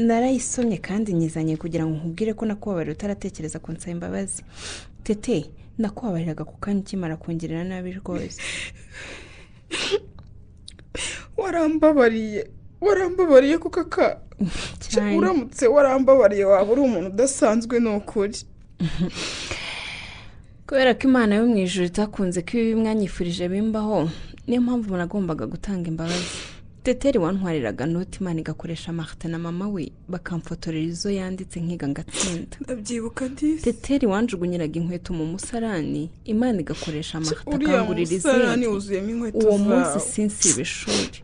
Speaker 3: narayisomye kandi nyizanye kugira ngo nkubwire ko nakubabarira utaratekereza ku nsaba imbabazi tete nakubabariraga ku kanya ukimara kongerera nabi rwose
Speaker 4: warambabariye warambabariye kuko aka uramutse warambabariye waba uri umuntu udasanzwe ni ukuri
Speaker 3: kubera ko imana yo mu ijoro itakunze ko ibi mwanyifurije bimbaho niyo mpamvu umuntu agombaga gutanga imbabazi teteri wantwariraga noti imana igakoresha marite na mama we bakamfotorera izo yanditse nkiga ngatsinda
Speaker 4: ndabyibuka disi
Speaker 3: teteri wanjugunyiraga inkweto mu musarani imana igakoresha marite
Speaker 4: uriya musarani wuzuyemo inkweto zawe
Speaker 3: uwo munsi sinsiba ishuri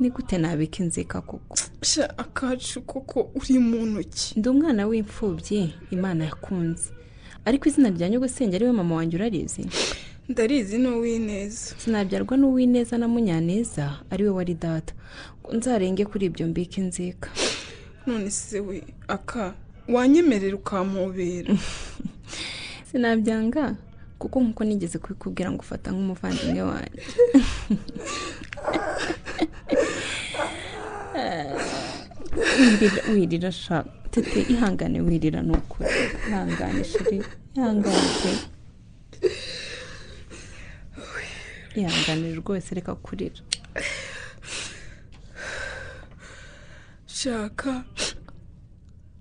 Speaker 3: ni gute nabika inzika koko
Speaker 4: sha akacu koko uri mu ntoki
Speaker 3: ndi umwana w'imfubyi imana yakunze ariko izina rya nyogosenge ariwe mama wanjye urarizi
Speaker 4: ndarizi ni uw'ineza
Speaker 3: sinabyarwa n'uw'ineza na munyaneza ariwe wari data ngo nzarenge kuri ibyo mbike inzika
Speaker 4: none se we aka wanyemerera ukampobera
Speaker 3: sinabyanga kuko nkuko nigeze kubikubwira ngo ufata nk'umuvandimwe wanjye wirira shaka tete ihangane wirira ni ukuri ihangane shiri ihangane pe ihangane rwose reka kurira
Speaker 4: shaka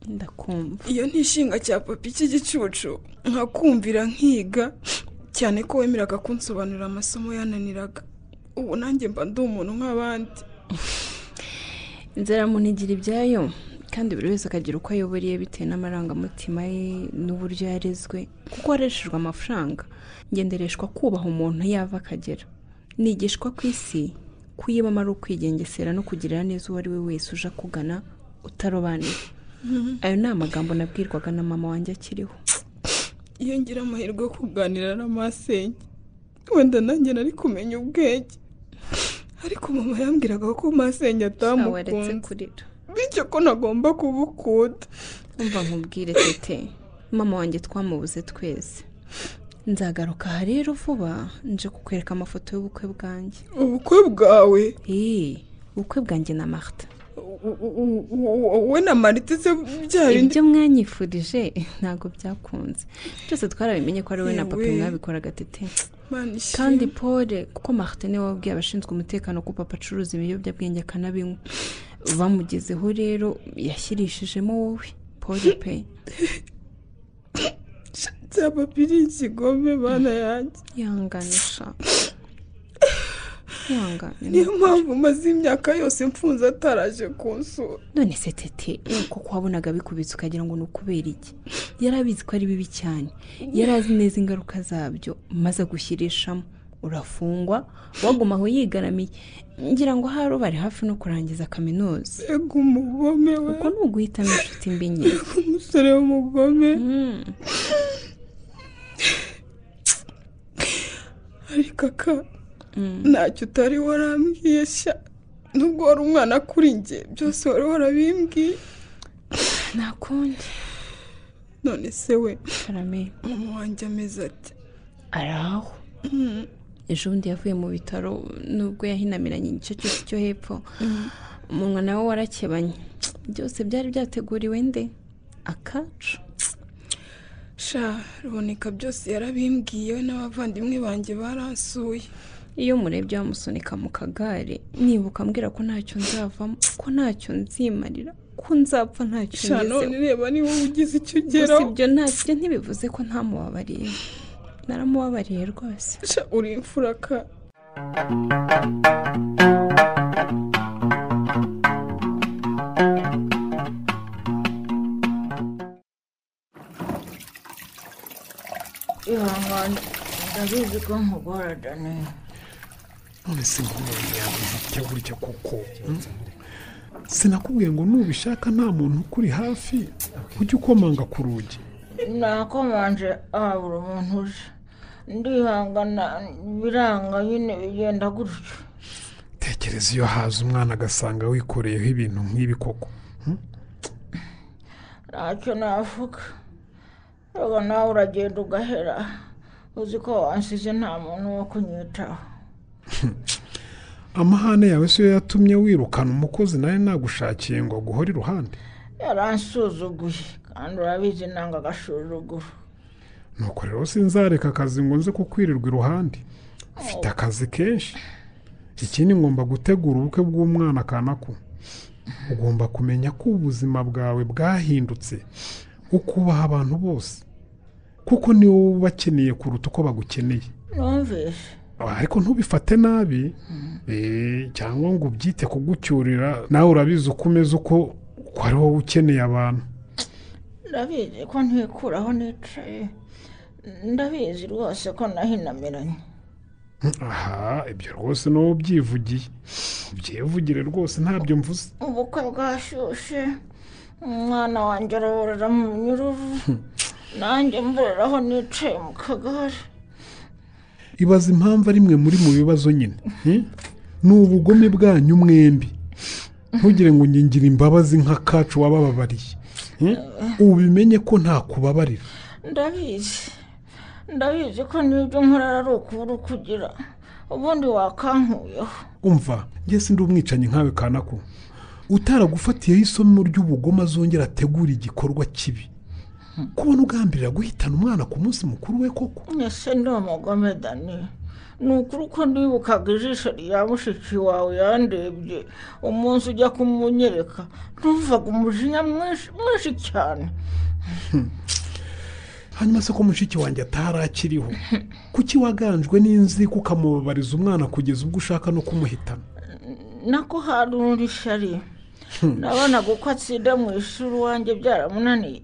Speaker 3: ndakumva
Speaker 4: iyo ntishinga cya papi cy'igicucu nkakumvira nkiga cyane ko wemeraga kunsobanurira amasomo yananiraga ubu nanjye mba ndi umuntu nk'abandi
Speaker 3: inzara muntu igira ibyayo kandi buri wese akagira uko ayoboriye bitewe n'amarangamutima ye n'uburyo yarezwe kuko wareshejwe amafaranga ngendereshwa kubaha umuntu yava akagera nigishwa ku isi kuyibamo ari ukwigengesera no kugirira neza uwo ari we wese uje akugana utarobanura ayo ni amagambo nabwirwaga na mama wanjye akiriho
Speaker 4: iyo ngira amahirwe yo kuganira na masenge wenda nanjye nari kumenya ubwenge ariko mama yambwiraga ko masenge atamukunze bityo ko nagomba kubukuda
Speaker 3: umva nkubwire tete mama wanjye twamubuze twese nzagaruka aha rero vuba nje kukwereka amafoto y'ubukwe bwanjye
Speaker 4: ubukwe bwawe
Speaker 3: eee ubukwe bwanjye na marita
Speaker 4: wowe na marita se byari
Speaker 3: ibyo mwanyifurije ntabwo byakunze byose twarabimenye ko ari wowe na papa mwabikoraga tete kandi pole kuko marita niwe wabwiye abashinzwe umutekano ko papa acuruza ibiyobyabwenge akanabinywa bamugezeho rero yashyirishijemo wowe pole pe
Speaker 4: byaba biri ikigome bana yanjye
Speaker 3: yihanganisha yihangane
Speaker 4: niyo mpamvu maze imyaka yose mfunze ataraje kunsura
Speaker 3: none se tete kuko wabonaga bikubitse ukagira ngo ni ukubera iki yari abizi ko ari bibi cyane yari azi neza ingaruka zabyo maze agushyirishamo urafungwa waguma aho yigaramiye ngira ngo haro bari hafi no kurangiza kaminuza
Speaker 4: reka umugome we
Speaker 3: kuko ni uguhitamo inshuti mbi nke
Speaker 4: reka umusore w'umugome ariko aka ntacyo utari warambwiye sha nubwo wari umwana kuri njye byose wari warabimbwiye
Speaker 3: nakundi
Speaker 4: none se we
Speaker 3: karame
Speaker 4: wanjye ameze ati
Speaker 3: araho ejo bundi yavuye mu bitaro nubwo yahinamiranye igice cyose cyo hepfo umunwa nawe warakebanye byose byari byateguriwe nde akacu
Speaker 4: sha ruboneka byose yarabimbwiye we n'abavandimwe banjye baransuye
Speaker 3: iyo umurebye wamusunika mu kagare nibuka ambwira ko ntacyo nzavamo ko ntacyo nzimarira ko nzapfa ntacyo
Speaker 4: sha none reba niba wowe ugize icyo
Speaker 3: gusa
Speaker 4: ugeraho
Speaker 3: ibyo ntabyo ntibivuze ko ntamubabariye naramubabariye rwose
Speaker 4: sha uri imfura ka
Speaker 19: ihangane ndabizi ko nkugora daniel
Speaker 8: none se nkumuntu yaguze icyo gutya kuko sinakubwiye ngo nubishaka nta muntu ukuri hafi ujye ukomanga ku rugi
Speaker 19: nakomanje habura umuntu uje ndihangana biranga nyine bigenda gutyo
Speaker 8: tekereza iyo haza umwana agasanga wikoreyeho ibintu nk'ibi koko
Speaker 19: ntacyo navuga reba nawe uragenda ugahera uzi ko wansize nta muntu wo kunyitaho
Speaker 8: amahane yawe siyo yatumye wirukana umukozi nawe nagushakiye ngo aguhore iruhande
Speaker 19: yaransuzuguye kandi urabizi nanga agasuzuguro
Speaker 8: nuko rero sinzareka akazi ngo nze kukwirirwa iruhande mfite akazi kenshi ikindi ngomba gutegura ubukwe bw'umwana kanako ugomba kumenya ko ubuzima bwawe bwahindutse ukubaha abantu bose kuko ni wowe ubakeneye kuruta uko bagukeneye
Speaker 19: numvise
Speaker 8: ariko ntubifate nabi eh, cyangwa ngo ubyite kugucyurira nawe urabizi uko umeze uko ko ari wowe ukeneye abantu
Speaker 19: ndabizi ko ntikuraho nicaye ndabizi rwose ko nahinamiranye
Speaker 8: aha ibyo rwose ni wowe ubyivugiye ubyivugire rwose ntabyo mvuze
Speaker 19: ubukwe bwashyushye umwana wanjye araburira mu nyururu nanjye mburiraho nicaye mu kagare
Speaker 8: ibaza impamvu ari mwe muri mu bibazo nyine hmm? ni ubugome bwanyu mwembi ntugire ngo ngingira imbabazi nk'akacu wabababariye hmm? ubimenye ko ntakubabarira
Speaker 19: ndabizi ndabizi ko n'ibyo nkora ari ukubura ukugira ubundi wakankuyeho
Speaker 8: umva njye sindi umwicanyi nkawe kanako utaragufatiyeho isomo ry'ubugome azongera ategura igikorwa kibi kubona ugambirira guhitana umwana ku munsi mukuru we koko
Speaker 19: ese ndi umugome dani ni ukuri ko ndibukaga ijisho rya mushiki wawe yandebye umunsi ujya kumunyereka ntumvaga umujinya mwinshi mwinshi cyane
Speaker 8: hanyuma se ko mushiki wanjye atarakiriho kuki waganjwe n'inzika ukamubabariza umwana kugeza ubwo ushaka no kumuhitana
Speaker 19: nako hari undi shari nabonaga uko atsinda mu ishuri iwanjye byaramunaniye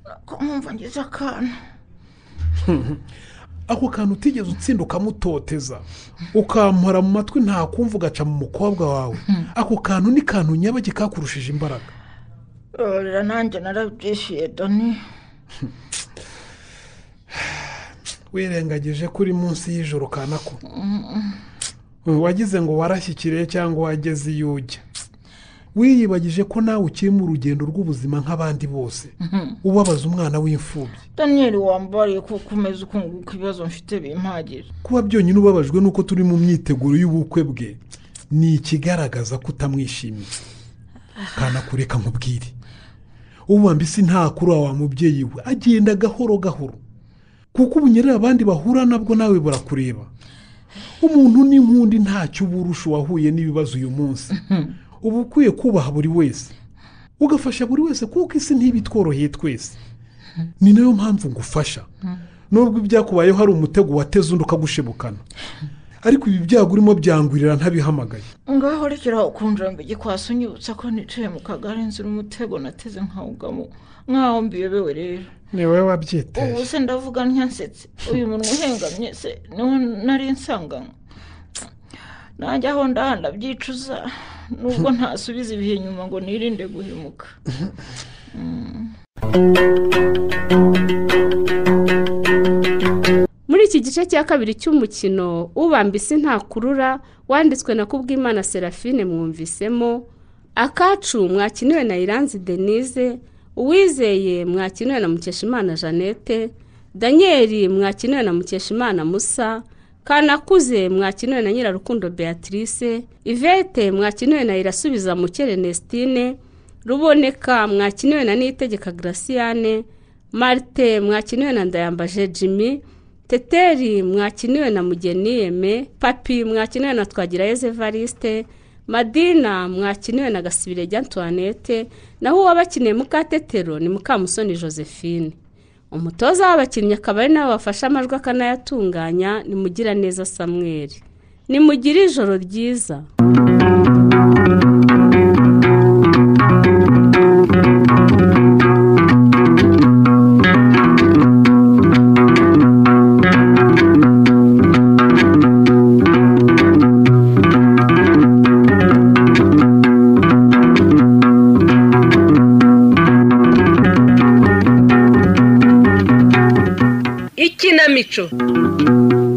Speaker 19: nako nkumva ngize akana
Speaker 8: ako kantu utigeze utsinda ukamutoteza ukampora mu matwi ntakumva ugaca mu mukobwa wawe ako kantu ni kantu nyabake kakurushije imbaraga
Speaker 19: babarira nanjye narabyishyuye dani
Speaker 8: wirengagije ko uri munsi y'ijoro kanako wagize ngo warashyikiriye cyangwa wageze iyo ujya wiyibagije ko nawe ukiri mu rugendo rw'ubuzima nk'abandi bose ubabaza umwana w'imfubyi
Speaker 19: daniyeli wambariye kuko umeze ukunguka ibibazo mfite bimpagije
Speaker 8: kuba byonyine ubabajwe n'uko turi mu myiteguro y'ubukwe bwe ni ikigaragaza ko utamwishimiye kanako reka nkubwire ubu mbese nta kuri wa mubyeyi we agenda gahoro gahoro kuko ubunyerera abandi bahura nabwo nawe burakureba umuntu ni nk'undi ntacyo uba urusha uwahuye n'ibibazo uyu munsi uba ukwiye kubaha buri wese ugafasha buri wese kuko isi ntibitworoheye twese ni nayo mpamvu ngufasha nubwo ibyakubayeho hari umutego wateze undi ukagushebukana ariko ibi byago urimo byangurira ntabihamagaye
Speaker 19: ngaho rekeraho ukunjira mbi igikwasi unyibutsa ko nicaye mu kagare nzira umutego nateze nkawugamo nk'aho mbiyobewe rero
Speaker 8: ni wowe wabyiteye
Speaker 19: ubu se ndavuga ntiyasetse uyu muntu uhengamye se niwe nari nsanganywe nanjye aho ndahanda byicuza nubwo ntasubiza ibihe nyuma ngo nirinde guhemuka
Speaker 2: muri iki gice cya kabiri cy'umukino ubambise ntakurura wanditswe na kubwimana serafine mwumvisemo akacu mwakiniwe na iranzi denise uwizeye mwakiniwe na mukeshimana jeannette daniel mwakiniwe na mukeshimana musa kanakuze mwakinuwe na nyirarukundo beatrice ivete mwakinuwe na irasubiza mukere nesitine ruboneka mwakinuwe na niyitegeka garasiyane marite mwakinuwe na ndayambaje jimmy teteri mwakinuwe na mugeni yeme papi mwakinuwe na twagirayezu evariste madina mwakinuwe na gasibire rya antoinette naho uwabakeneye mukatetero ni mukamusoni josephine umutoza w'abakinnyi akaba ari nawe wafashe amajwi akanayatunganya nimugira neza samweri nimugire ijoro ryiza
Speaker 20: ikinamico